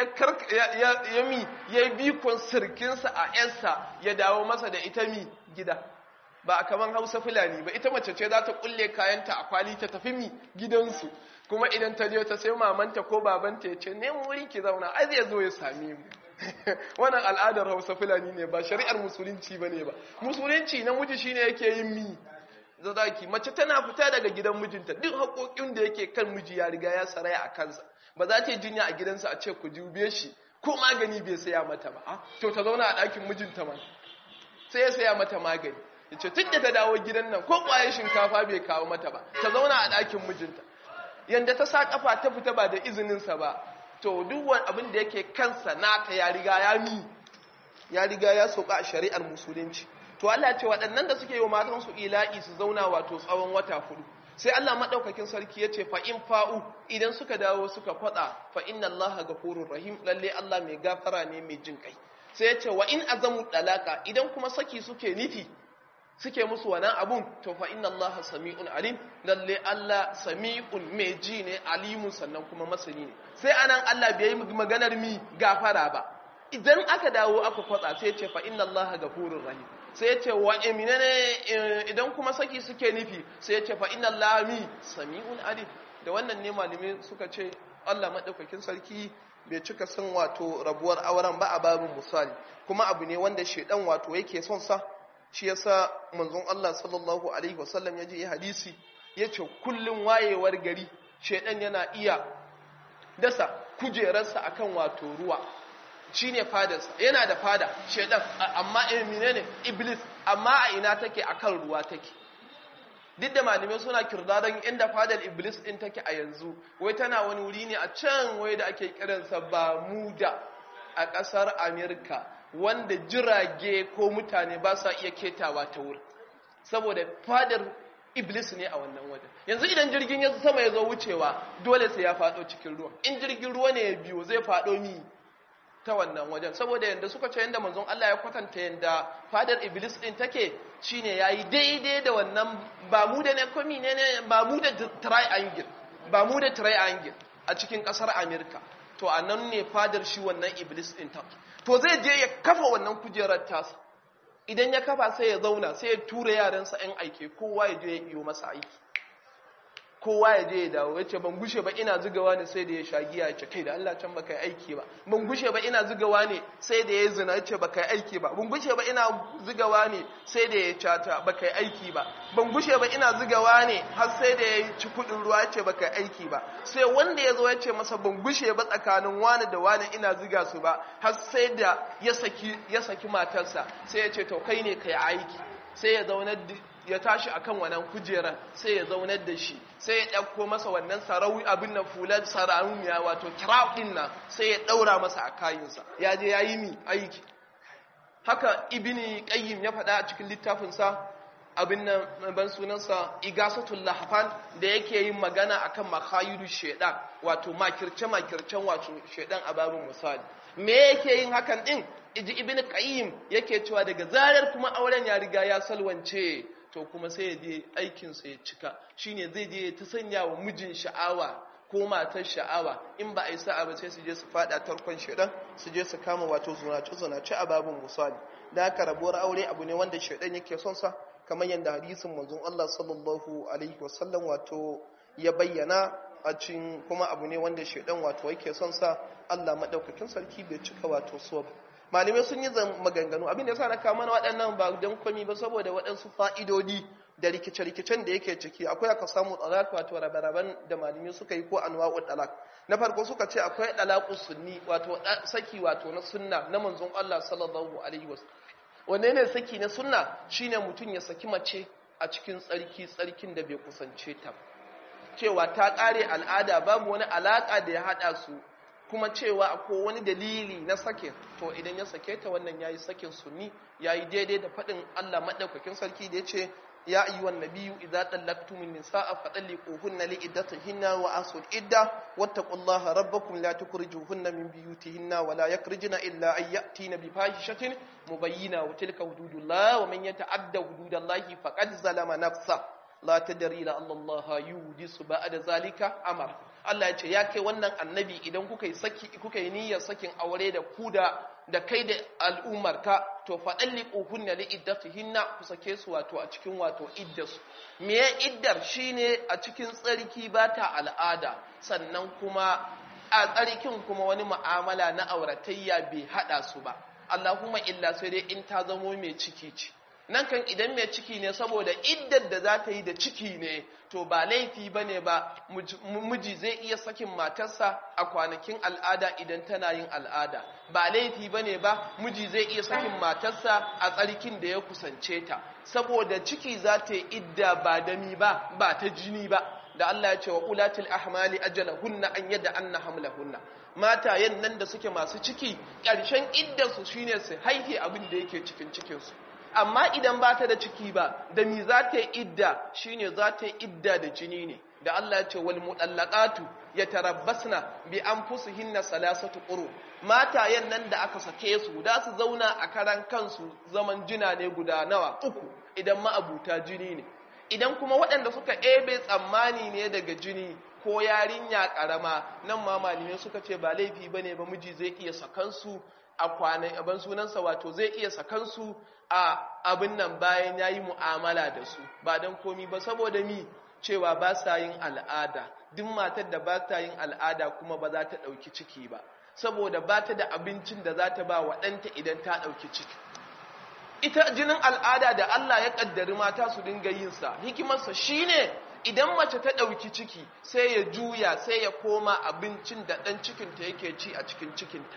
ya mi ya yi bikon sirkinsa a yansa ya dawo masa da ita mi gida ba a kaman hausa fulani ba ita mace ce za ta kulle kayanta a kwali ta tafi mi gidansu kuma idan ta je ta sai mamanta ko babanta ya ce nemo wuri ki zauna ai zai zo ya same mu wannan al'adar hausa fulani ne ba shari'ar musulunci ba ne ba musulunci namiji shine yake yin mi zadaki mace tana fita daga gidan mijinta duk haƙoƙin da yake kan miji ya riga ya saraya a kansa ba za ta yi jinya a gidansa a ce ku jube shi ko magani bai saya mata ba to ta zauna a ɗakin mijinta ma sai ya saya mata magani ya ce tun da ta dawo gidan nan ko ƙwayar shinkafa bai kawo mata ba ta zauna a ɗakin mijinta yanda ta sa kafa ta fita ba da izininsa ba to duk wani abin da yake kansa nata ya riga ya mi ya riga ya soka a shari'ar musulunci to Allah ce waɗannan da suke yi wa matansu ila'i su zauna wato tsawon wata hudu sai Allah madaukakin sarki ya ce fa in fa'u idan suka dawo suka faɗa fa inna Allah ghafurur rahim lalle Allah mai gafara ne mai jin kai sai ya ce wa in azamu dalaka idan kuma saki suke nufi suke musu wannan abun to fa inna Allah sami'un alim lalle Allah sami'un mai ji ne alimun sannan kuma masani ne sai anan Allah bai yi maganar mi gafara ba idan aka dawo aka kwatsa sai ya ce fa inna Allah ghafurur rahim sai ya ce wa eminene idan kuma saki suke nufi sai ya ce fa inna Allah mi sami'un alim da wannan ne malami suka ce Allah madaukakin sarki bai cika son wato rabuwar auren ba a babin misali kuma abu ne wanda shedan wato yake son sa shi yasa manzon Allah sallallahu alaihi wasallam ya je hadisi yace kullun wayewar gari shedan yana iya dasa kujerarsa akan wato ruwa shine fadarsa yana da fada shedan amma eh menene iblis amma a ina take akan ruwa take duk da malamai suna kirdadan inda fadar iblis din take a yanzu wai tana wani wuri ne a can wai da ake kiransa Bermuda a ƙasar Amerika wanda jirage ko mutane ba sa iya ketawa ta wuri saboda fadar iblis ne a wannan wajen yanzu idan jirgin ya sama ya zo wucewa dole sai ya faɗo cikin ruwa in jirgin ruwa ne ya biyo zai faɗo ni ta wannan wajen saboda yanda suka ce yanda manzon Allah ya kwatanta yanda fadar iblis din take shine yayi daidai da wannan ba mu da ne komi ne ne ba mu da triangle ba mu da triangle a cikin kasar America to anan ne fadar shi wannan iblis din ta to zai je ya kafa wannan kujerar tasa idan ya kafa sai ya zauna sai ya tura yaransa yan aike kowa ya je ya iyo masa aiki kowa ya je ya dawo ya ce ban gushe ba ina zugawa ne sai da ya shagiya ya ce kai da Allah can baka yi aiki ba ban gushe ba ina zugawa ne sai da ya zina ya ce baka yi aiki ba ban gushe ba ina zugawa ne sai da ya cata baka yi aiki ba ban gushe ba ina zugawa ne har sai da ya ci kudin ruwa ya ce baka yi aiki ba sai wanda ya zo ya ce masa ban gushe ba tsakanin wani da wani ina zuga su ba har sai da ya saki ya saki matarsa sai ya ce to kai ne kai aiki sai ya zaunar ya tashi akan wannan kujeran sai ya zaunar da shi sai ya ɗauko masa wannan sarawi abin nan fular sarauniya wato kiraf ɗin nan sai ya ɗaura masa a kayinsa ya je ya yi mi aiki haka ibini qayyim ya faɗa a cikin littafinsa abin nan ban sunansa igasatul lahfan da yake yin magana akan makhayidu shedan wato makirce makircen wato shedan a babin misali me yake yin hakan din iji ibn qayyim yake cewa daga zarar kuma auren ya riga ya salwance to kuma sai ya je aikin sa ya cika shine zai je ta sanya wa mijin sha'awa ko matar sha'awa in ba a yi sa'a ba sai su je su fada tarkon shedan su je su kama wato zunace zunace a babin misali da haka rabuwar aure abu ne wanda shedan yake son sa kamar yadda hadisin manzon Allah sallallahu alaihi wasallam wato ya bayyana a cikin kuma abu ne wanda shedan wato yake son sa Allah madaukakin sarki bai cika wato so ba malamai sun yi maganganu abin da yasa na kama na waɗannan ba don komi ba saboda waɗansu fa'idodi da rikice-rikicen da yake ciki akwai aka samu talak wato rabe-raben da malamai suka yi ko anwa'u talak na farko suka ce akwai talaku sunni wato saki wato na sunna na manzon Allah sallallahu alaihi wasallam wanne ne saki na sunna shine mutum ya saki mace a cikin tsarki tsarkin da bai kusance ta cewa ta kare al'ada babu wani alaka da ya hada su kuma cewa akwai wani dalili na sake to idan ya sake ta wannan yayi sakin sunni yayi daidai da fadin Allah madaukakin sarki da yace ya ayyuhan nabiyyu idza tallaqtumun nisaa fatalliquhunna liiddatihinna wa asul idda wattaqullaha rabbakum la tukhrijuhunna min buyutihinna wa la yakhrujna illa an ya'tina bi fahishatin mubayyina wa tilka hududullah wa man yata'adda hududallahi faqad zalama nafsa la tadri la Allah yudisu ba'da zalika amara Allah ya ce ya kai wannan annabi idan kuka yi saki kuka yi niyyar sakin aure da ku da da kai da al'ummar ka to fadalliquhunna li iddatihinna ku sake su wato a cikin wato iddasu me ya iddar shine a cikin tsarki ba ta al'ada sannan kuma a tsarkin kuma wani mu'amala na auratayya bai hada su ba Allahumma illa sai dai in ta zamo mai ciki ce nan kan idan mai ciki ne saboda iddar da za ta yi da ciki ne to ba laifi ba ne ba miji zai iya sakin matarsa a kwanakin al'ada idan tana yin al'ada ba laifi ba ne ba miji zai iya sakin matarsa a tsarkin da ya kusance ta saboda ciki za ta yi idda ba dami ba ba ta jini ba da Allah ya ce wa ulatul ahmali ajalahunna an yadda anna hamlahunna matayen nan da suke masu ciki ƙarshen iddarsu shine su haife abin da yake cikin cikinsu amma idan ba ta da ciki ba da mi za ta yi idda shine za ta yi idda da jini ne da Allah ya ce wal mudallaqatu yatarabbasna bi anfusihinna salasatu quru matayen nan da aka sake su da su zauna a karan kansu zaman jina ne guda nawa uku idan ma'abuta jini ne idan kuma waɗanda suka ebe tsammani ne daga jini ko yarinya ƙarama nan ma malamai suka ce ba laifi ba ne ba miji zai iya sakansu a kwanan abin sunansa wato zai iya sakansu a abin nan bayan ya yi mu'amala da su ba don komi ba saboda mi cewa ba sa yin al'ada duk matar da ba ta yin al'ada kuma ba za ta ɗauki ciki ba saboda ba ta da abincin da za ta ba wa ɗanta idan ta ɗauki ciki ita jinin al'ada da Allah ya ƙaddari mata su dinga yinsa hikimarsa shine idan mace ta ɗauki ciki sai ya juya sai ya koma abincin da ɗan cikinta yake ci a cikin cikinta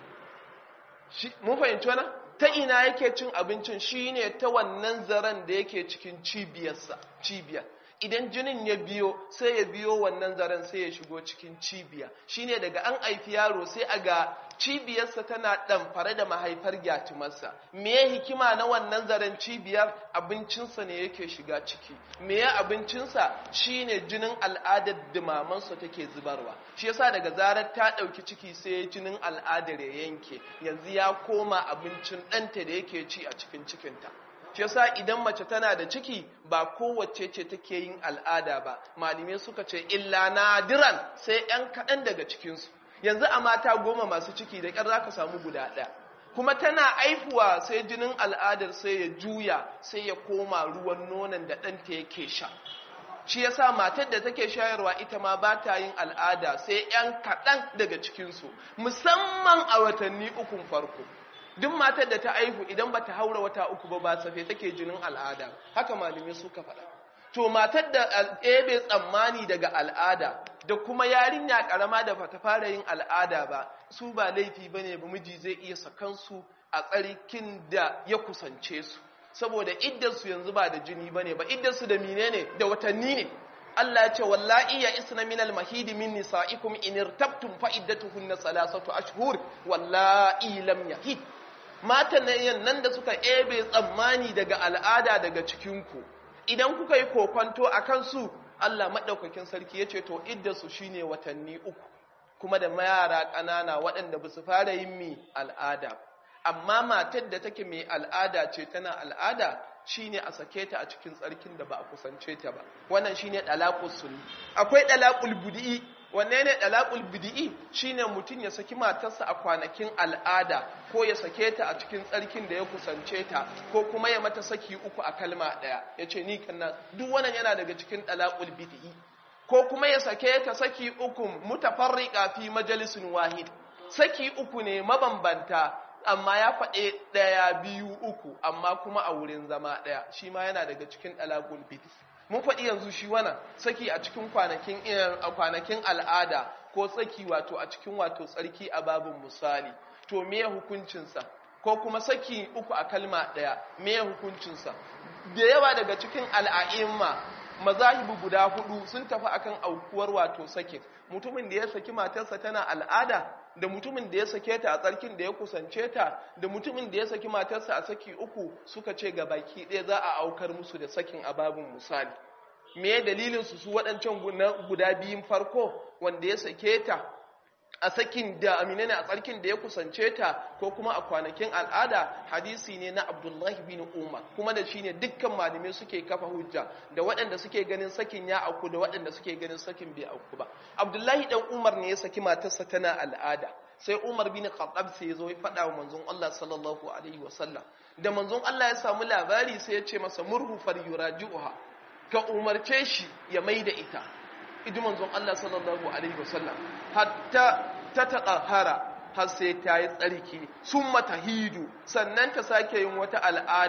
mun fahimci wannan ta ina yake cin abincin shine ta wannan zaren da yake cikin cibiyarsa cibiyar idan jinin ya biyo sai ya biyo wannan zaren sai ya shigo cikin cibiya shine daga an aifi yaro sai a ga cibiyarsa tana ɗamfare da mahaifar gyatumarsa me hikima na wannan zaren cibiyar abincinsa ne yake shiga ciki me ya abincinsa shine jinin al'adar dimamansa take zubarwa shi yasa daga zarar ta ɗauki ciki sai jinin al'adar ya yanke yanzu ya koma abincin ɗanta da yake ci a cikin cikinta shi yasa idan mace tana da ciki ba kowace ce take yin al'ada ba malamai suka ce illa nadiran sai yan kaɗan daga cikinsu yanzu a mata goma masu ciki da ƙyar za ka samu guda ɗaya kuma tana aifuwa sai jinin al'adar sai ya juya sai ya koma ruwan nonon da ɗanta yake sha shi yasa matar da take shayarwa ita ma ba ta yin al'ada sai yan kaɗan daga cikinsu musamman a watanni ukun farko duk matar da ta aihu idan ba ta haura wata uku ba ba safe take jinin al'ada haka malamai suka faɗa to matar da ebe tsammani daga al'ada da kuma yarinya karama da ba ta fara yin al'ada ba su ba laifi bane ba miji zai iya sakansu a tsarkin da ya kusance su saboda iddarsu yanzu ba da jini bane ba iddarsu da menene da watanni ne Allah ya ce wallahi ya isna minal mahidi min nisaikum in irtabtum fa iddatuhunna salasatu ashhur wallahi lam yahid matan nan da suka ebe tsammani daga al'ada daga cikinku idan kuka yi kokwanto a kansu Allah maɗaukakin sarki ya ce to iddarsu shine watanni uku kuma da yara ƙanana waɗanda ba su fara yin mi al'ada amma matar da take mai al'ada ce tana al'ada shine a sake ta a cikin tsarkin da ba a kusance ta ba wannan shine dalaqul sunni akwai dalaqul bid'i wanne ne dalaqul bid'i shine mutum ya saki matarsa a kwanakin al'ada ko ya sake ta a cikin tsarkin da ya kusance ta ko kuma ya mata saki uku a kalma daya yace ni kannan duk wannan yana daga cikin dalaqul bid'i ko kuma ya sake ta saki uku mutafarriqa fi majalisin wahid saki uku ne mabambanta amma ya faɗe ɗaya biyu uku amma kuma a wurin zama ɗaya shi ma yana daga cikin ɗalagul bid'i mun faɗi yanzu shi wannan saki a cikin kwanakin kwanakin al'ada ko tsaki wato a cikin wato tsarki a babin misali to me hukuncinsa ko kuma saki uku a kalma ɗaya me hukuncinsa da yawa daga cikin al'a'imma mazahibu guda hudu sun tafi akan aukuwar wato sakin mutumin da ya saki matarsa tana al'ada da mutumin da ya sake ta a tsarkin da ya kusance ta da mutumin da ya saki matarsa a saki uku suka ce ga baki ɗaya za a aukar musu da sakin ababin misali me dalilin su su waɗancan guda biyun farko wanda ya sake ta a sakin da amina ne a tsarkin da ya kusance ta ko kuma a kwanakin al'ada hadisi ne na abdullahi bin umar kuma da shi ne dukkan malamai suke kafa hujja da waɗanda suke ganin sakin ya auku da waɗanda suke ganin sakin bai auku ba abdullahi dan umar ne ya saki matarsa tana al'ada sai umar bin khattab sai ya zo ya faɗa wa manzon Allah sallallahu alaihi wasallam da manzon Allah ya samu labari sai ya ce masa murhu far yuraji'uha ka umarce shi ya maida ita idi manzon Allah sallallahu alaihi wasallam hatta ta taɗahara har sai ta yi tsarki sun mata hidu sannan ta sake yin wata al'ada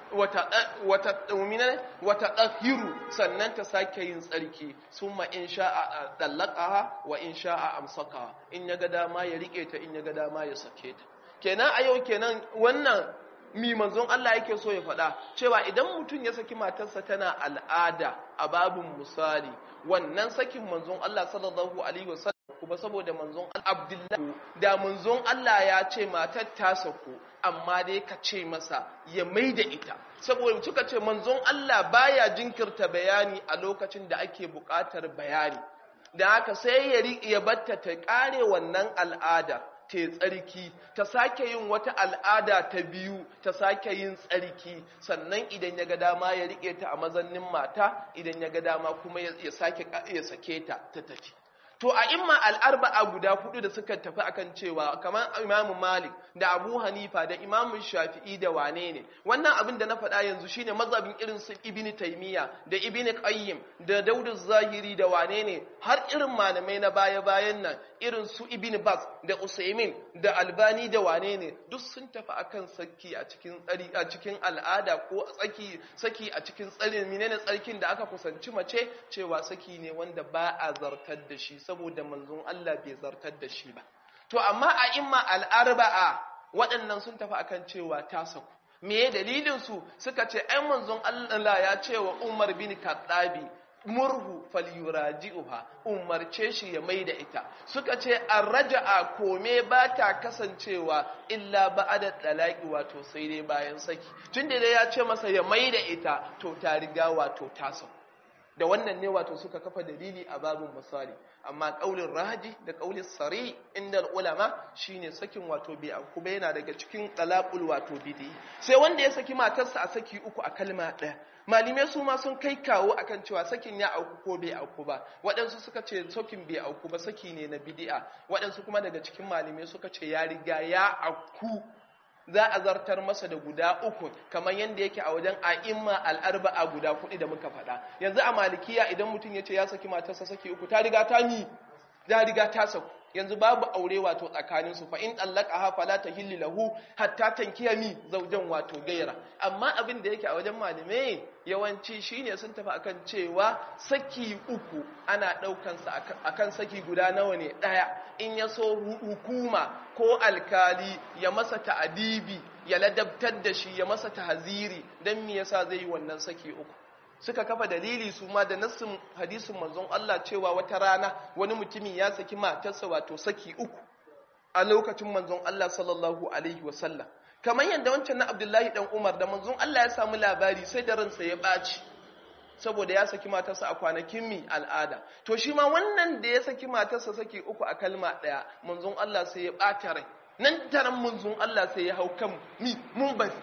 wata ɗahiru sannan ta sake yin tsarki sun ma in sha'a ɗallakaha wa in sha'a amsaka in ya ga dama ya riƙe ta in ya ga dama ya sake ta kenan a yau kenan wannan mi manzon Allah yake so ya faɗa cewa idan mutum ya saki matarsa tana al'ada a babin misali wannan sakin manzon Allah sallallahu alaihi wasallam kuma saboda manzon Abdullahi da manzon Allah ya ce matar ta sako amma dai ka ce masa ya maida ita saboda suka ce manzon Allah baya jinkirta bayani a lokacin da ake buƙatar bayani da haka sai ya ya batta ta kare wannan al'ada ta tsarki ta sake yin wata al'ada ta biyu ta sake yin tsarki sannan idan ya ga dama ya rike ta a mazannin mata idan ya ga dama kuma ya sake ya sake ta ta tafi to a imma al'arba'a guda hudu da suka tafi akan cewa kamar imamu malik da abu hanifa da imamu shafi'i da wane ne wannan abin da na faɗa yanzu shine mazhabin irin su ibini taimiyya da ibini qayyim da daudu zahiri da wane ne har irin malamai na baya bayan nan irin su ibini bas da usaimin da albani da wane ne duk sun tafi akan saki a cikin tsari a cikin al'ada ko tsaki saki a cikin tsarin menene tsarkin da aka kusanci mace cewa saki ne wanda ba a zartar da shi saboda manzon Allah bai zartar da shi ba to amma a imma al'arba'a waɗannan sun tafi akan cewa ta saku me dalilin su suka ce ai manzon Allah ya ce wa Umar bin Khattabi murhu falyuraji'uha umarce shi ya maida ita suka ce arraja'a kome ba ta kasancewa illa ba'ada talaqi wato sai dai bayan saki tunda dai ya ce masa ya maida ita to ta riga wato ta sauka da wannan ne wato suka kafa dalili a babin misali amma kaulin raji da kaulin sari inda ulama shine sakin wato bai auku ba yana daga cikin talaqul wato bidi sai wanda ya saki matarsa a saki uku a kalma ɗaya malume su ma sun kai kawo akan cewa sakin ya auku ko bai auku ba waɗansu suka ce sakin bai auku ba saki ne na bidi'a waɗansu kuma daga cikin malume suka ce ya riga ya auku za a zartar masa da guda uku kamar yadda yake a wajen a'imma al'arba'a guda kuɗi da muka faɗa yanzu a malikiya idan mutum ya ce ya saki matarsa saki uku ta riga ta mi ta riga ta saku yanzu babu aure wato tsakanin su fa in ha fala tahillu lahu hatta tankiya mi zaujan wato gaira amma abin da yake a wajen malume yawanci shine sun tafi akan cewa saki uku ana daukan sa akan saki guda nawa ne daya in ya so hukuma ko alkali ya masa ta'adibi ya ladabtar da shi ya masa tahziri dan me yasa zai yi wannan saki uku suka kafa dalili su ma da nassin hadisin manzon Allah cewa wata rana wani mutumin ya saki matarsa wato saki uku a lokacin manzon Allah sallallahu alaihi wasallam kamar yadda wancan na Abdullahi dan Umar da manzon Allah ya samu labari sai da ransa ya baci saboda ya saki matarsa a kwanakin mi al'ada to shi ma wannan da ya saki matarsa saki uku a kalma daya manzon Allah sai ya bata rai nan taran manzon Allah sai ya hau kan mi mun bari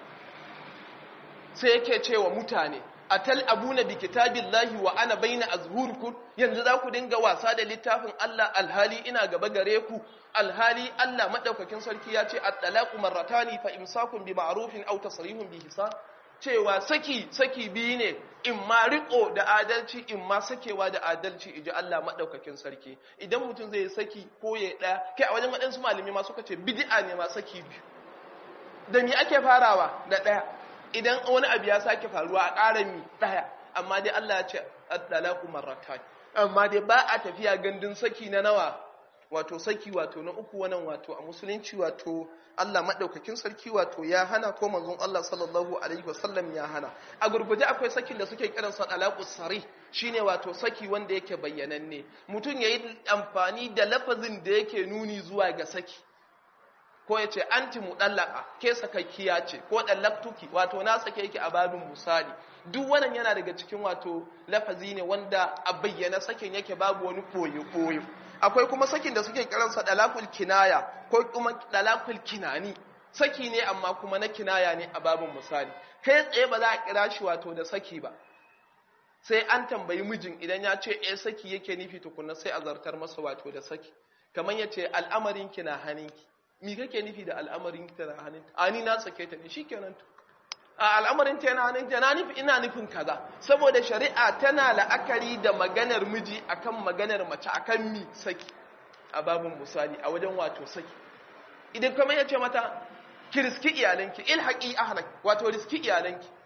sai yake cewa mutane atal abuna bi kitabillahi wa ana baina azhurikum yanzu za ku dinga wasa da littafin Allah alhali ina gaba gare ku alhali Allah madaukakin sarki ya ce at-talaqu marratani fa imsakun bi ma'rufin aw tasrihun bi ihsan cewa saki saki biyu ne in ma riko da adalci in ma sakewa da adalci iji Allah madaukakin sarki idan mutum zai saki ko ya daya kai a wajen waɗansu malami ma suka ce bid'a ne ma saki biyu da me ake farawa da daya idan wani abu ya sake faruwa a ƙara mi ɗaya amma dai Allah ya ce at-talaqu marratan amma dai ba a tafiya gandun saki na nawa wato saki wato na uku wannan wato a musulunci wato Allah madaukakin sarki wato ya hana ko manzon Allah sallallahu alaihi wasallam ya hana a gurguje akwai sakin da suke kiran sa talaqus sarih shine wato saki wanda yake bayyananne mutum yayi amfani da lafazin da yake nuni zuwa ga saki ko ya ce anti mudallaka ke sakakkiya ce ko dallaktuki wato na sake yake a babin misali duk wannan yana daga cikin wato lafazi ne wanda a bayyana sakin yake babu wani koyo koyo akwai kuma sakin da suke kiransa dalakul kinaya ko kuma dalakul kinani saki ne amma kuma na kinaya ne a babin misali kai tsaye ba za a kira shi wato da saki ba sai an tambayi mijin idan ya ce eh saki yake nufi tukunna sai a zartar masa wato da saki kamar ya ce al'amarin ki na hannunki mi kake nufi da al'amarin ta na hannunta a ni na sake ta ne shikenan to a al'amarin ta na hannunta na nufi ina nufin kaza saboda shari'a tana la'akari da maganar miji akan maganar mace akan mi saki a babin misali a wajen wato saki idan kuma ya ce mata ki riski iyalanki ilhaqi ahlak wato riski iyalanki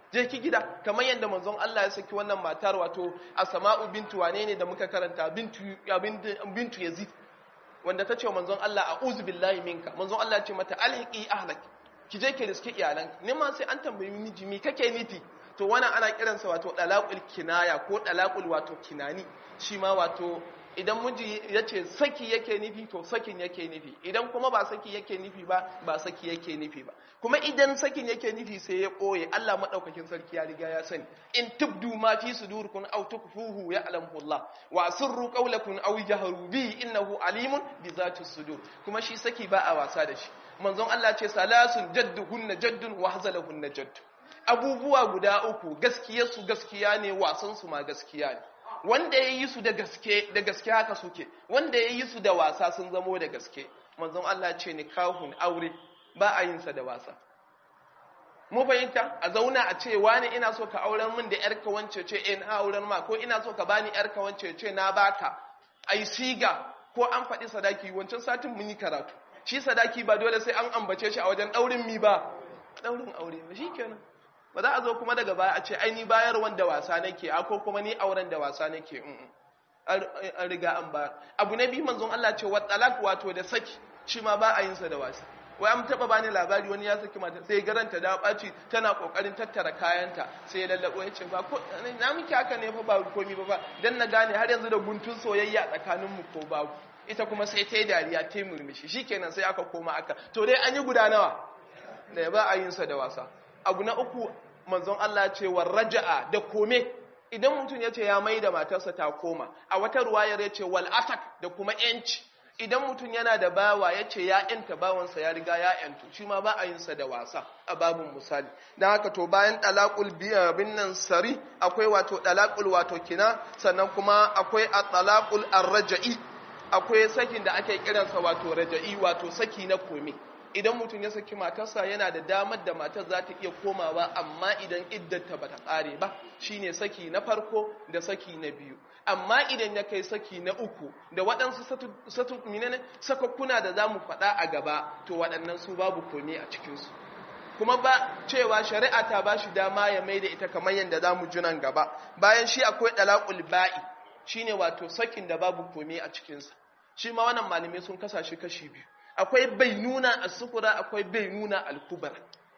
je ki gida kamar yadda manzon Allah ya saki wannan matar wato Asma'u bintu wane ne da muka karanta bintu bintu Yazid wanda ta ce manzon Allah a'udhu billahi minka manzon Allah ya ce mata alhiqi ahlak ki je ki riske iyalanka ne ma sai an tambayi miji me kake nufi to wannan ana kiransa wato dalaqul kinaya ko dalaqul wato kinani shi ma wato idan miji ya ce saki yake nufi to sakin yake nufi idan kuma ba saki yake nufi ba ba saki yake nufi ba kuma idan sakin yake nufi sai ya ɓoye Allah maɗaukakin sarki ya riga ya sani in tubdu ma fi sudurikum aw tukfuhu ya'lamu Allah wa sirru qawlakum aw jahru bi innahu alimun bi zati sudur kuma shi saki ba a wasa da shi manzon Allah ce salasun jadduhunna jaddun wa hazalahunna jaddu abubuwa guda uku gaskiyarsu gaskiya ne wasan su ma gaskiya ne wanda ya yi su da gaske da gaske haka suke wanda ya yi su da wasa sun zamo da gaske manzon Allah ce ni kahun aure ba a yin sa da wasa mu fahimta a zauna a ce wani ina so ka auren min da yarka wance ce eh na auren ma ko ina so ka bani yarka wance ce na baka ai siga ko an faɗi sadaki wancan satin mun yi karatu shi sadaki ba dole sai an ambace shi a wajen daurin mi ba daurin aure ba shikenan ba za a zo kuma daga baya a ce ai ni bayar wanda wasa nake a ko kuma ni auren da wasa nake an riga an bayar abu na biyu manzon Allah ce wa talak wato da saki shi ma ba a yin sa da wasa wai an taba bani labari wani ya saki mata sai garanta da baci tana kokarin tattara kayanta sai ya lallabo ya ce ba ko na miki haka ne fa ba komi ba ba dan na gane har yanzu da guntun soyayya tsakanin mu ko babu ita kuma sai ta yi dariya ta yi murmushi shikenan sai aka koma aka to dai an yi guda nawa da ba a yin sa da wasa abu na uku manzon Allah ce wa raja'a da kome idan mutum ya ce ya mai da matarsa ta koma a wata ruwayar ya ce wal atak da kuma yanci idan mutum yana da bawa ya ce ya yanta bawansa ya riga ya yantu shi ma ba a yin sa da wasa a babin misali don haka to bayan dalakul bin nan sari akwai wato dalakul wato kina sannan kuma akwai a dalakul arraja'i akwai sakin da ake kiransa wato raja'i wato saki na kome idan mutum ya saki matarsa yana da damar da matar za ta iya komawa amma idan iddata ba ta ƙare ba shine saki na farko da saki na biyu amma idan ya kai saki na uku da waɗansu sakakkuna da za mu faɗa a gaba to waɗannan su babu kome a cikinsu kuma ba cewa shari'a ta ba shi dama ya mai da ita kamar yadda za mu junan gaba bayan shi akwai ɗalaƙul ba'i shine wato sakin da babu kome a cikinsa shi ma wannan malamai sun kasa shi kashi biyu akwai bainuna as-sugura akwai bainuna al-kubra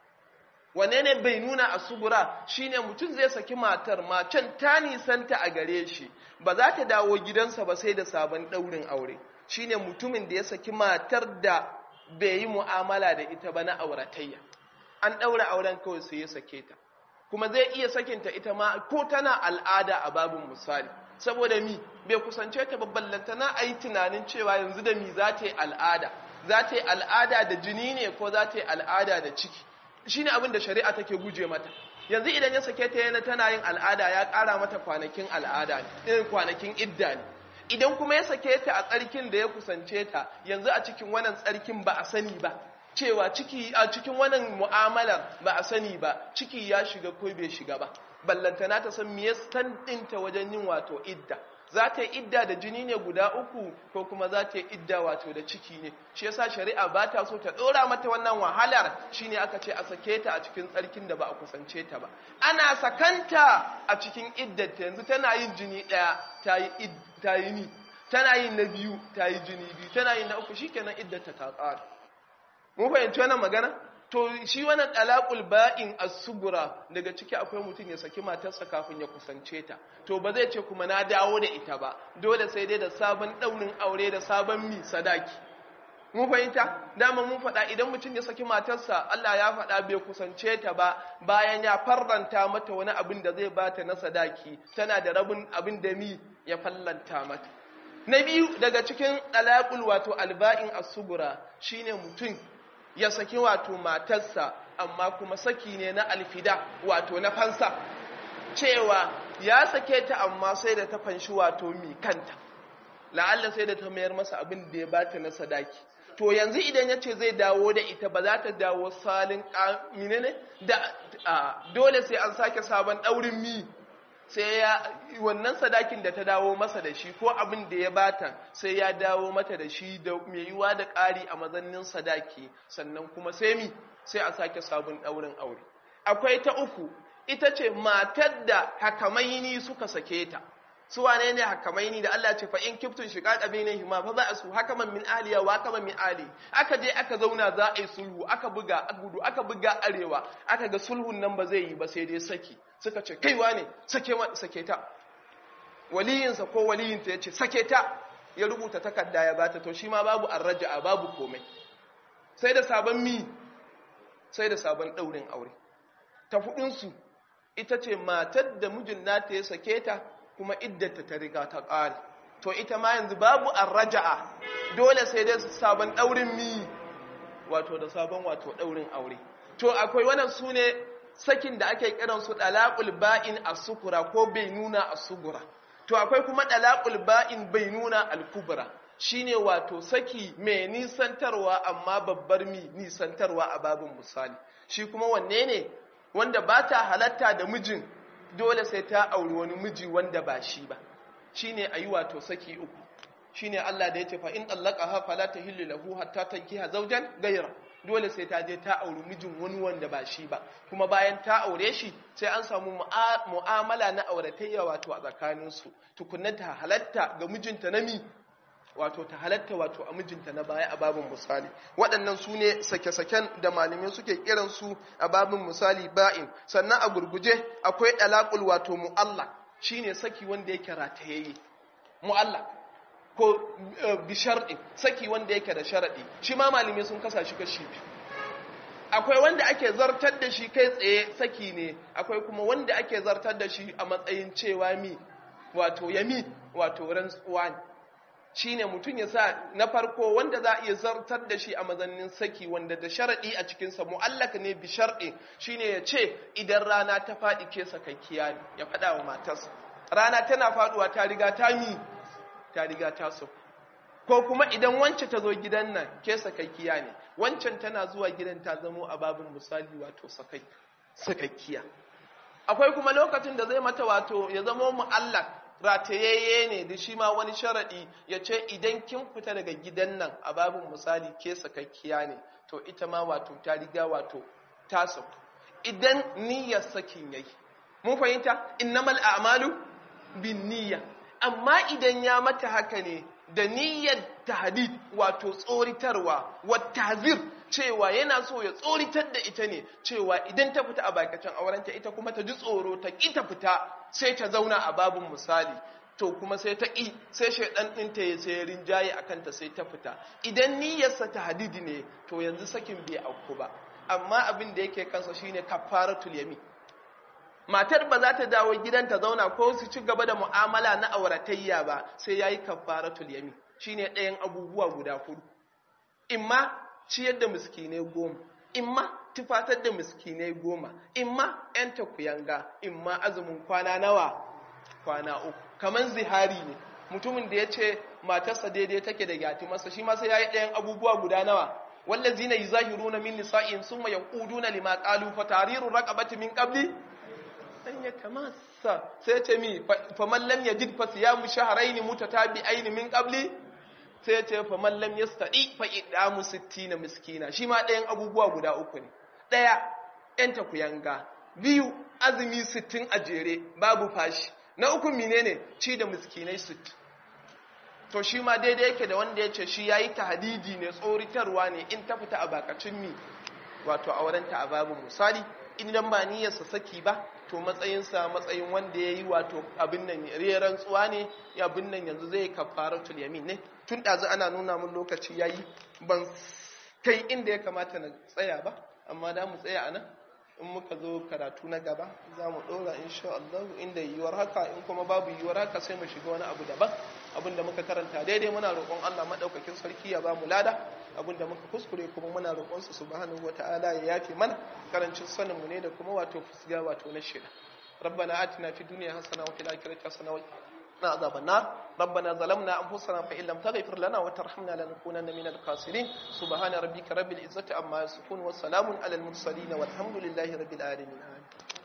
wane ne bainuna as-sugura shine mutum zai saki matar macen ta nisanta a gare shi ba za ta dawo gidansa ba sai da sabon daurin aure shine mutumin da ya saki matar da bai yi mu'amala da ita ba na auratayya an daura auren kawai sai ya sake ta kuma zai iya sakinta ita ma ko tana al'ada a babin misali saboda mi bai kusance ta babballanta na a yi tunanin cewa yanzu da mi za ta yi al'ada za ta yi al'ada da jini ne ko za ta yi al'ada da ciki shi ne abin da shari'a take guje mata yanzu idan ya sake ta yana tana yin al'ada ya ƙara mata kwanakin al'ada irin kwanakin idda ne idan kuma ya sake ta a tsarkin da ya kusance ta yanzu a cikin wannan tsarkin ba a sani ba cewa ciki a cikin wannan mu'amalar ba a sani ba ciki ya shiga ko bai shiga ba ballantana ta san me ya ɗinta wajen yin wato idda za ta yi idda da jini ne guda uku ko kuma za ta yi idda wato da ciki ne shi yasa shari'a ba ta so ta ɗora mata wannan wahalar shine aka ce a sake ta a cikin tsarkin da ba a kusance ta ba ana sakanta a cikin iddata yanzu tana yin jini ɗaya ta yi ni tana yin na biyu ta yi jini biyu tana yin na uku shikenan iddata ta ƙara mun fahimci wannan magana to shi wannan talaqul ba'in as-sugura daga ciki akwai mutum ya saki matarsa kafin ya kusance ta to ba zai ce kuma na dawo da ita ba dole sai dai da sabon daunin aure da sabon mi sadaki mun fahimta dama mun faɗa idan mutum ya saki matarsa Allah ya faɗa bai kusance ta ba bayan ya farranta mata wani abin da zai bata na sadaki tana da rabin abin da mi ya fallanta mata na biyu daga cikin talaqul wato alba'in as-sugura shine mutum ya saki wato matarsa amma kuma saki ne na alfida wato na fansa cewa ya sake ta amma sai da ta fanshi wato mi kanta la'alla sai da ta mayar masa abin da ya bata na sadaki to yanzu idan ya ce zai dawo da ita ba za ta dawo salin ƙamine ne da dole sai an sake sabon ɗaurin mi sai ya wannan sadakin da ta dawo masa da shi ko abin da ya bata sai ya dawo mata da shi da mai yiwa da ƙari a mazannin sadaki sannan kuma sai mi sai a sake sabon ɗaurin aure akwai ta uku ita ce matar da hakamaini suka sake ta su wane ne hakamaini da Allah ce fa in kiftun shiqaq bainahuma fa za a su hakaman min aliya wa hakaman min ali aka je aka zauna za a yi sulhu aka buga gudu aka buga arewa aka ga sulhun nan ba zai yi ba sai dai saki suka ce kaiwa ne sake sake ta waliyinsa ko waliyinta ya ce sake ta ya rubuta takarda ya bata to shi ma babu arraja'a babu komai sai da sabon mi sai da sabon ɗaurin aure ta hudunsu ita ce matar da mijin nata ya sake ta kuma iddata ta riga ta ƙare to ita ma yanzu babu arraja'a dole sai dai sabon ɗaurin mi wato da sabon wato ɗaurin aure to akwai wannan su ne sakin da ake kiransu ɗalaƙul ba'in a sukura ko bai nuna a sugura to akwai kuma ɗalaƙul ba'in bai nuna al-kubra shine wato saki mai nisantarwa amma babbar mi nisantarwa a babin misali shi kuma wanne ne wanda ba ta halatta da mijin dole sai ta auri wani miji wanda ba shi ba shine ayi wato saki uku shine Allah da yace fa in tallaqaha fala tahillu lahu hatta tankiha zawjan ghayra dole sai ta je ta auri mijin wani wanda ba shi ba kuma bayan ta aure shi sai an samu mu'amala na auratayya wato a tsakaninsu tukunna ta halatta ga mijinta na mi wato ta halatta wato a mijinta na baya a babin misali waɗannan su ne sake-saken da malamai suke kiransu a babin misali ba'in sannan a gurguje akwai ɗalaƙul wato mu'alla shine saki wanda yake ratayayye mu'alla ko bisharɗi saki wanda yake da sharaɗi shi ma malamai sun kasa shi kashi biyu akwai wanda ake zartar da shi kai tsaye saki ne akwai kuma wanda ake zartar da shi a matsayin cewa mi wato yami wato rantsuwa ne shine mutum ya sa na farko wanda za a iya zartar da shi a mazannin saki wanda da sharaɗi a cikinsa mu'allaka ne bi sharɗi shine ya ce idan rana ta faɗi ke sakakkiya ne ya faɗa wa matarsa rana tana faɗuwa ta riga ta mi ta riga ta so ko kuma idan wance ta zo gidan nan ke sakakkiya ne wancan tana zuwa gidan ta zamo a babin misali wato sakakkiya akwai kuma lokacin da zai mata wato ya zamo mu'allak ratayayye ne da shi ma wani sharaɗi ya ce idan kin fita daga gidan nan a babin misali ke sakakkiya ne to ita ma wato ta riga wato ta sauku idan niyyar sakin yayi mun fahimta innamal a'malu bin niyya amma idan ya mata haka ne da niyyar tahdid wato tsoritarwa wa tazir cewa yana so ya tsoritar da ita ne cewa idan ta fita a bakacin aurenta ita kuma ta ji tsoro ta ƙi ta fita sai ta zauna a babin misali to kuma sai ta ƙi sai shaidan ɗinta ya sai rinjaye a kanta sai ta fita idan niyyarsa ta hadidi ne to yanzu sakin bai auku ba amma abin da yake kansa shine kafaratul yamin matar ba za ta dawo gidan ta zauna ko su ci gaba da mu'amala na auratayya ba sai yayi kafaratul yamin shine ɗayan abubuwa guda hudu imma ciyar da miskinai goma imma tufatar da miskinai goma imma yan takuyanga imma azumin kwana nawa kwana uku kaman zihari ne mutumin da ya ce matarsa daidai take da gyati masa shi ma sai yayi ɗayan abubuwa guda nawa wallazina yuzahiruna min nisa'in summa yaquduna lima qalu fa tariru raqabati min qabli an ya tamassa sai ce mi faman lam yajid fa siyamu shahrayn mutatabi'ain min qabli sai ce faman lam yastadi fa idamu 60 miskina shi ma ɗayan abubuwa guda uku ne ɗaya ɗan takuyanga biyu azumi 60 a jere babu fashi na uku menene ci da miskinai 60 to shi ma daidai yake da wanda ya ce shi yayi tahdidi ne tsoritarwa ne in ta fita a bakacin mi wato aurenta a babu misali idan ba niyyarsa saki ba to matsayinsa matsayin wanda ya yi wato abin nan reran tsuwa ne abin nan yanzu zai kafaratul yamin ne tun ɗazu ana nuna mun lokaci ya yi ban kai inda ya kamata na tsaya ba amma da mu tsaya a nan in muka zo karatu na gaba za mu ɗora insha Allah inda yiwuwar haka in kuma babu yiwuwar haka sai mu shiga wani abu daban abin da muka karanta daidai muna roƙon Allah maɗaukakin sarki ya ba mu lada abin da muka kuskure kuma muna roƙon su subhanahu wata'ala ya yafe mana karancin sanin mu ne da kuma wato fusga wato na shida ربنا آتنا في الدنيا حسنة وفي الآخرة حسنة وقنا عذاب النار ربنا ظلمنا أنفسنا فإن لم تغفر لنا وترحمنا لنكونن من الخاسرين سبحان ربك رب العزة عما يصفون وسلام على المرسلين والحمد لله رب العالمين آمين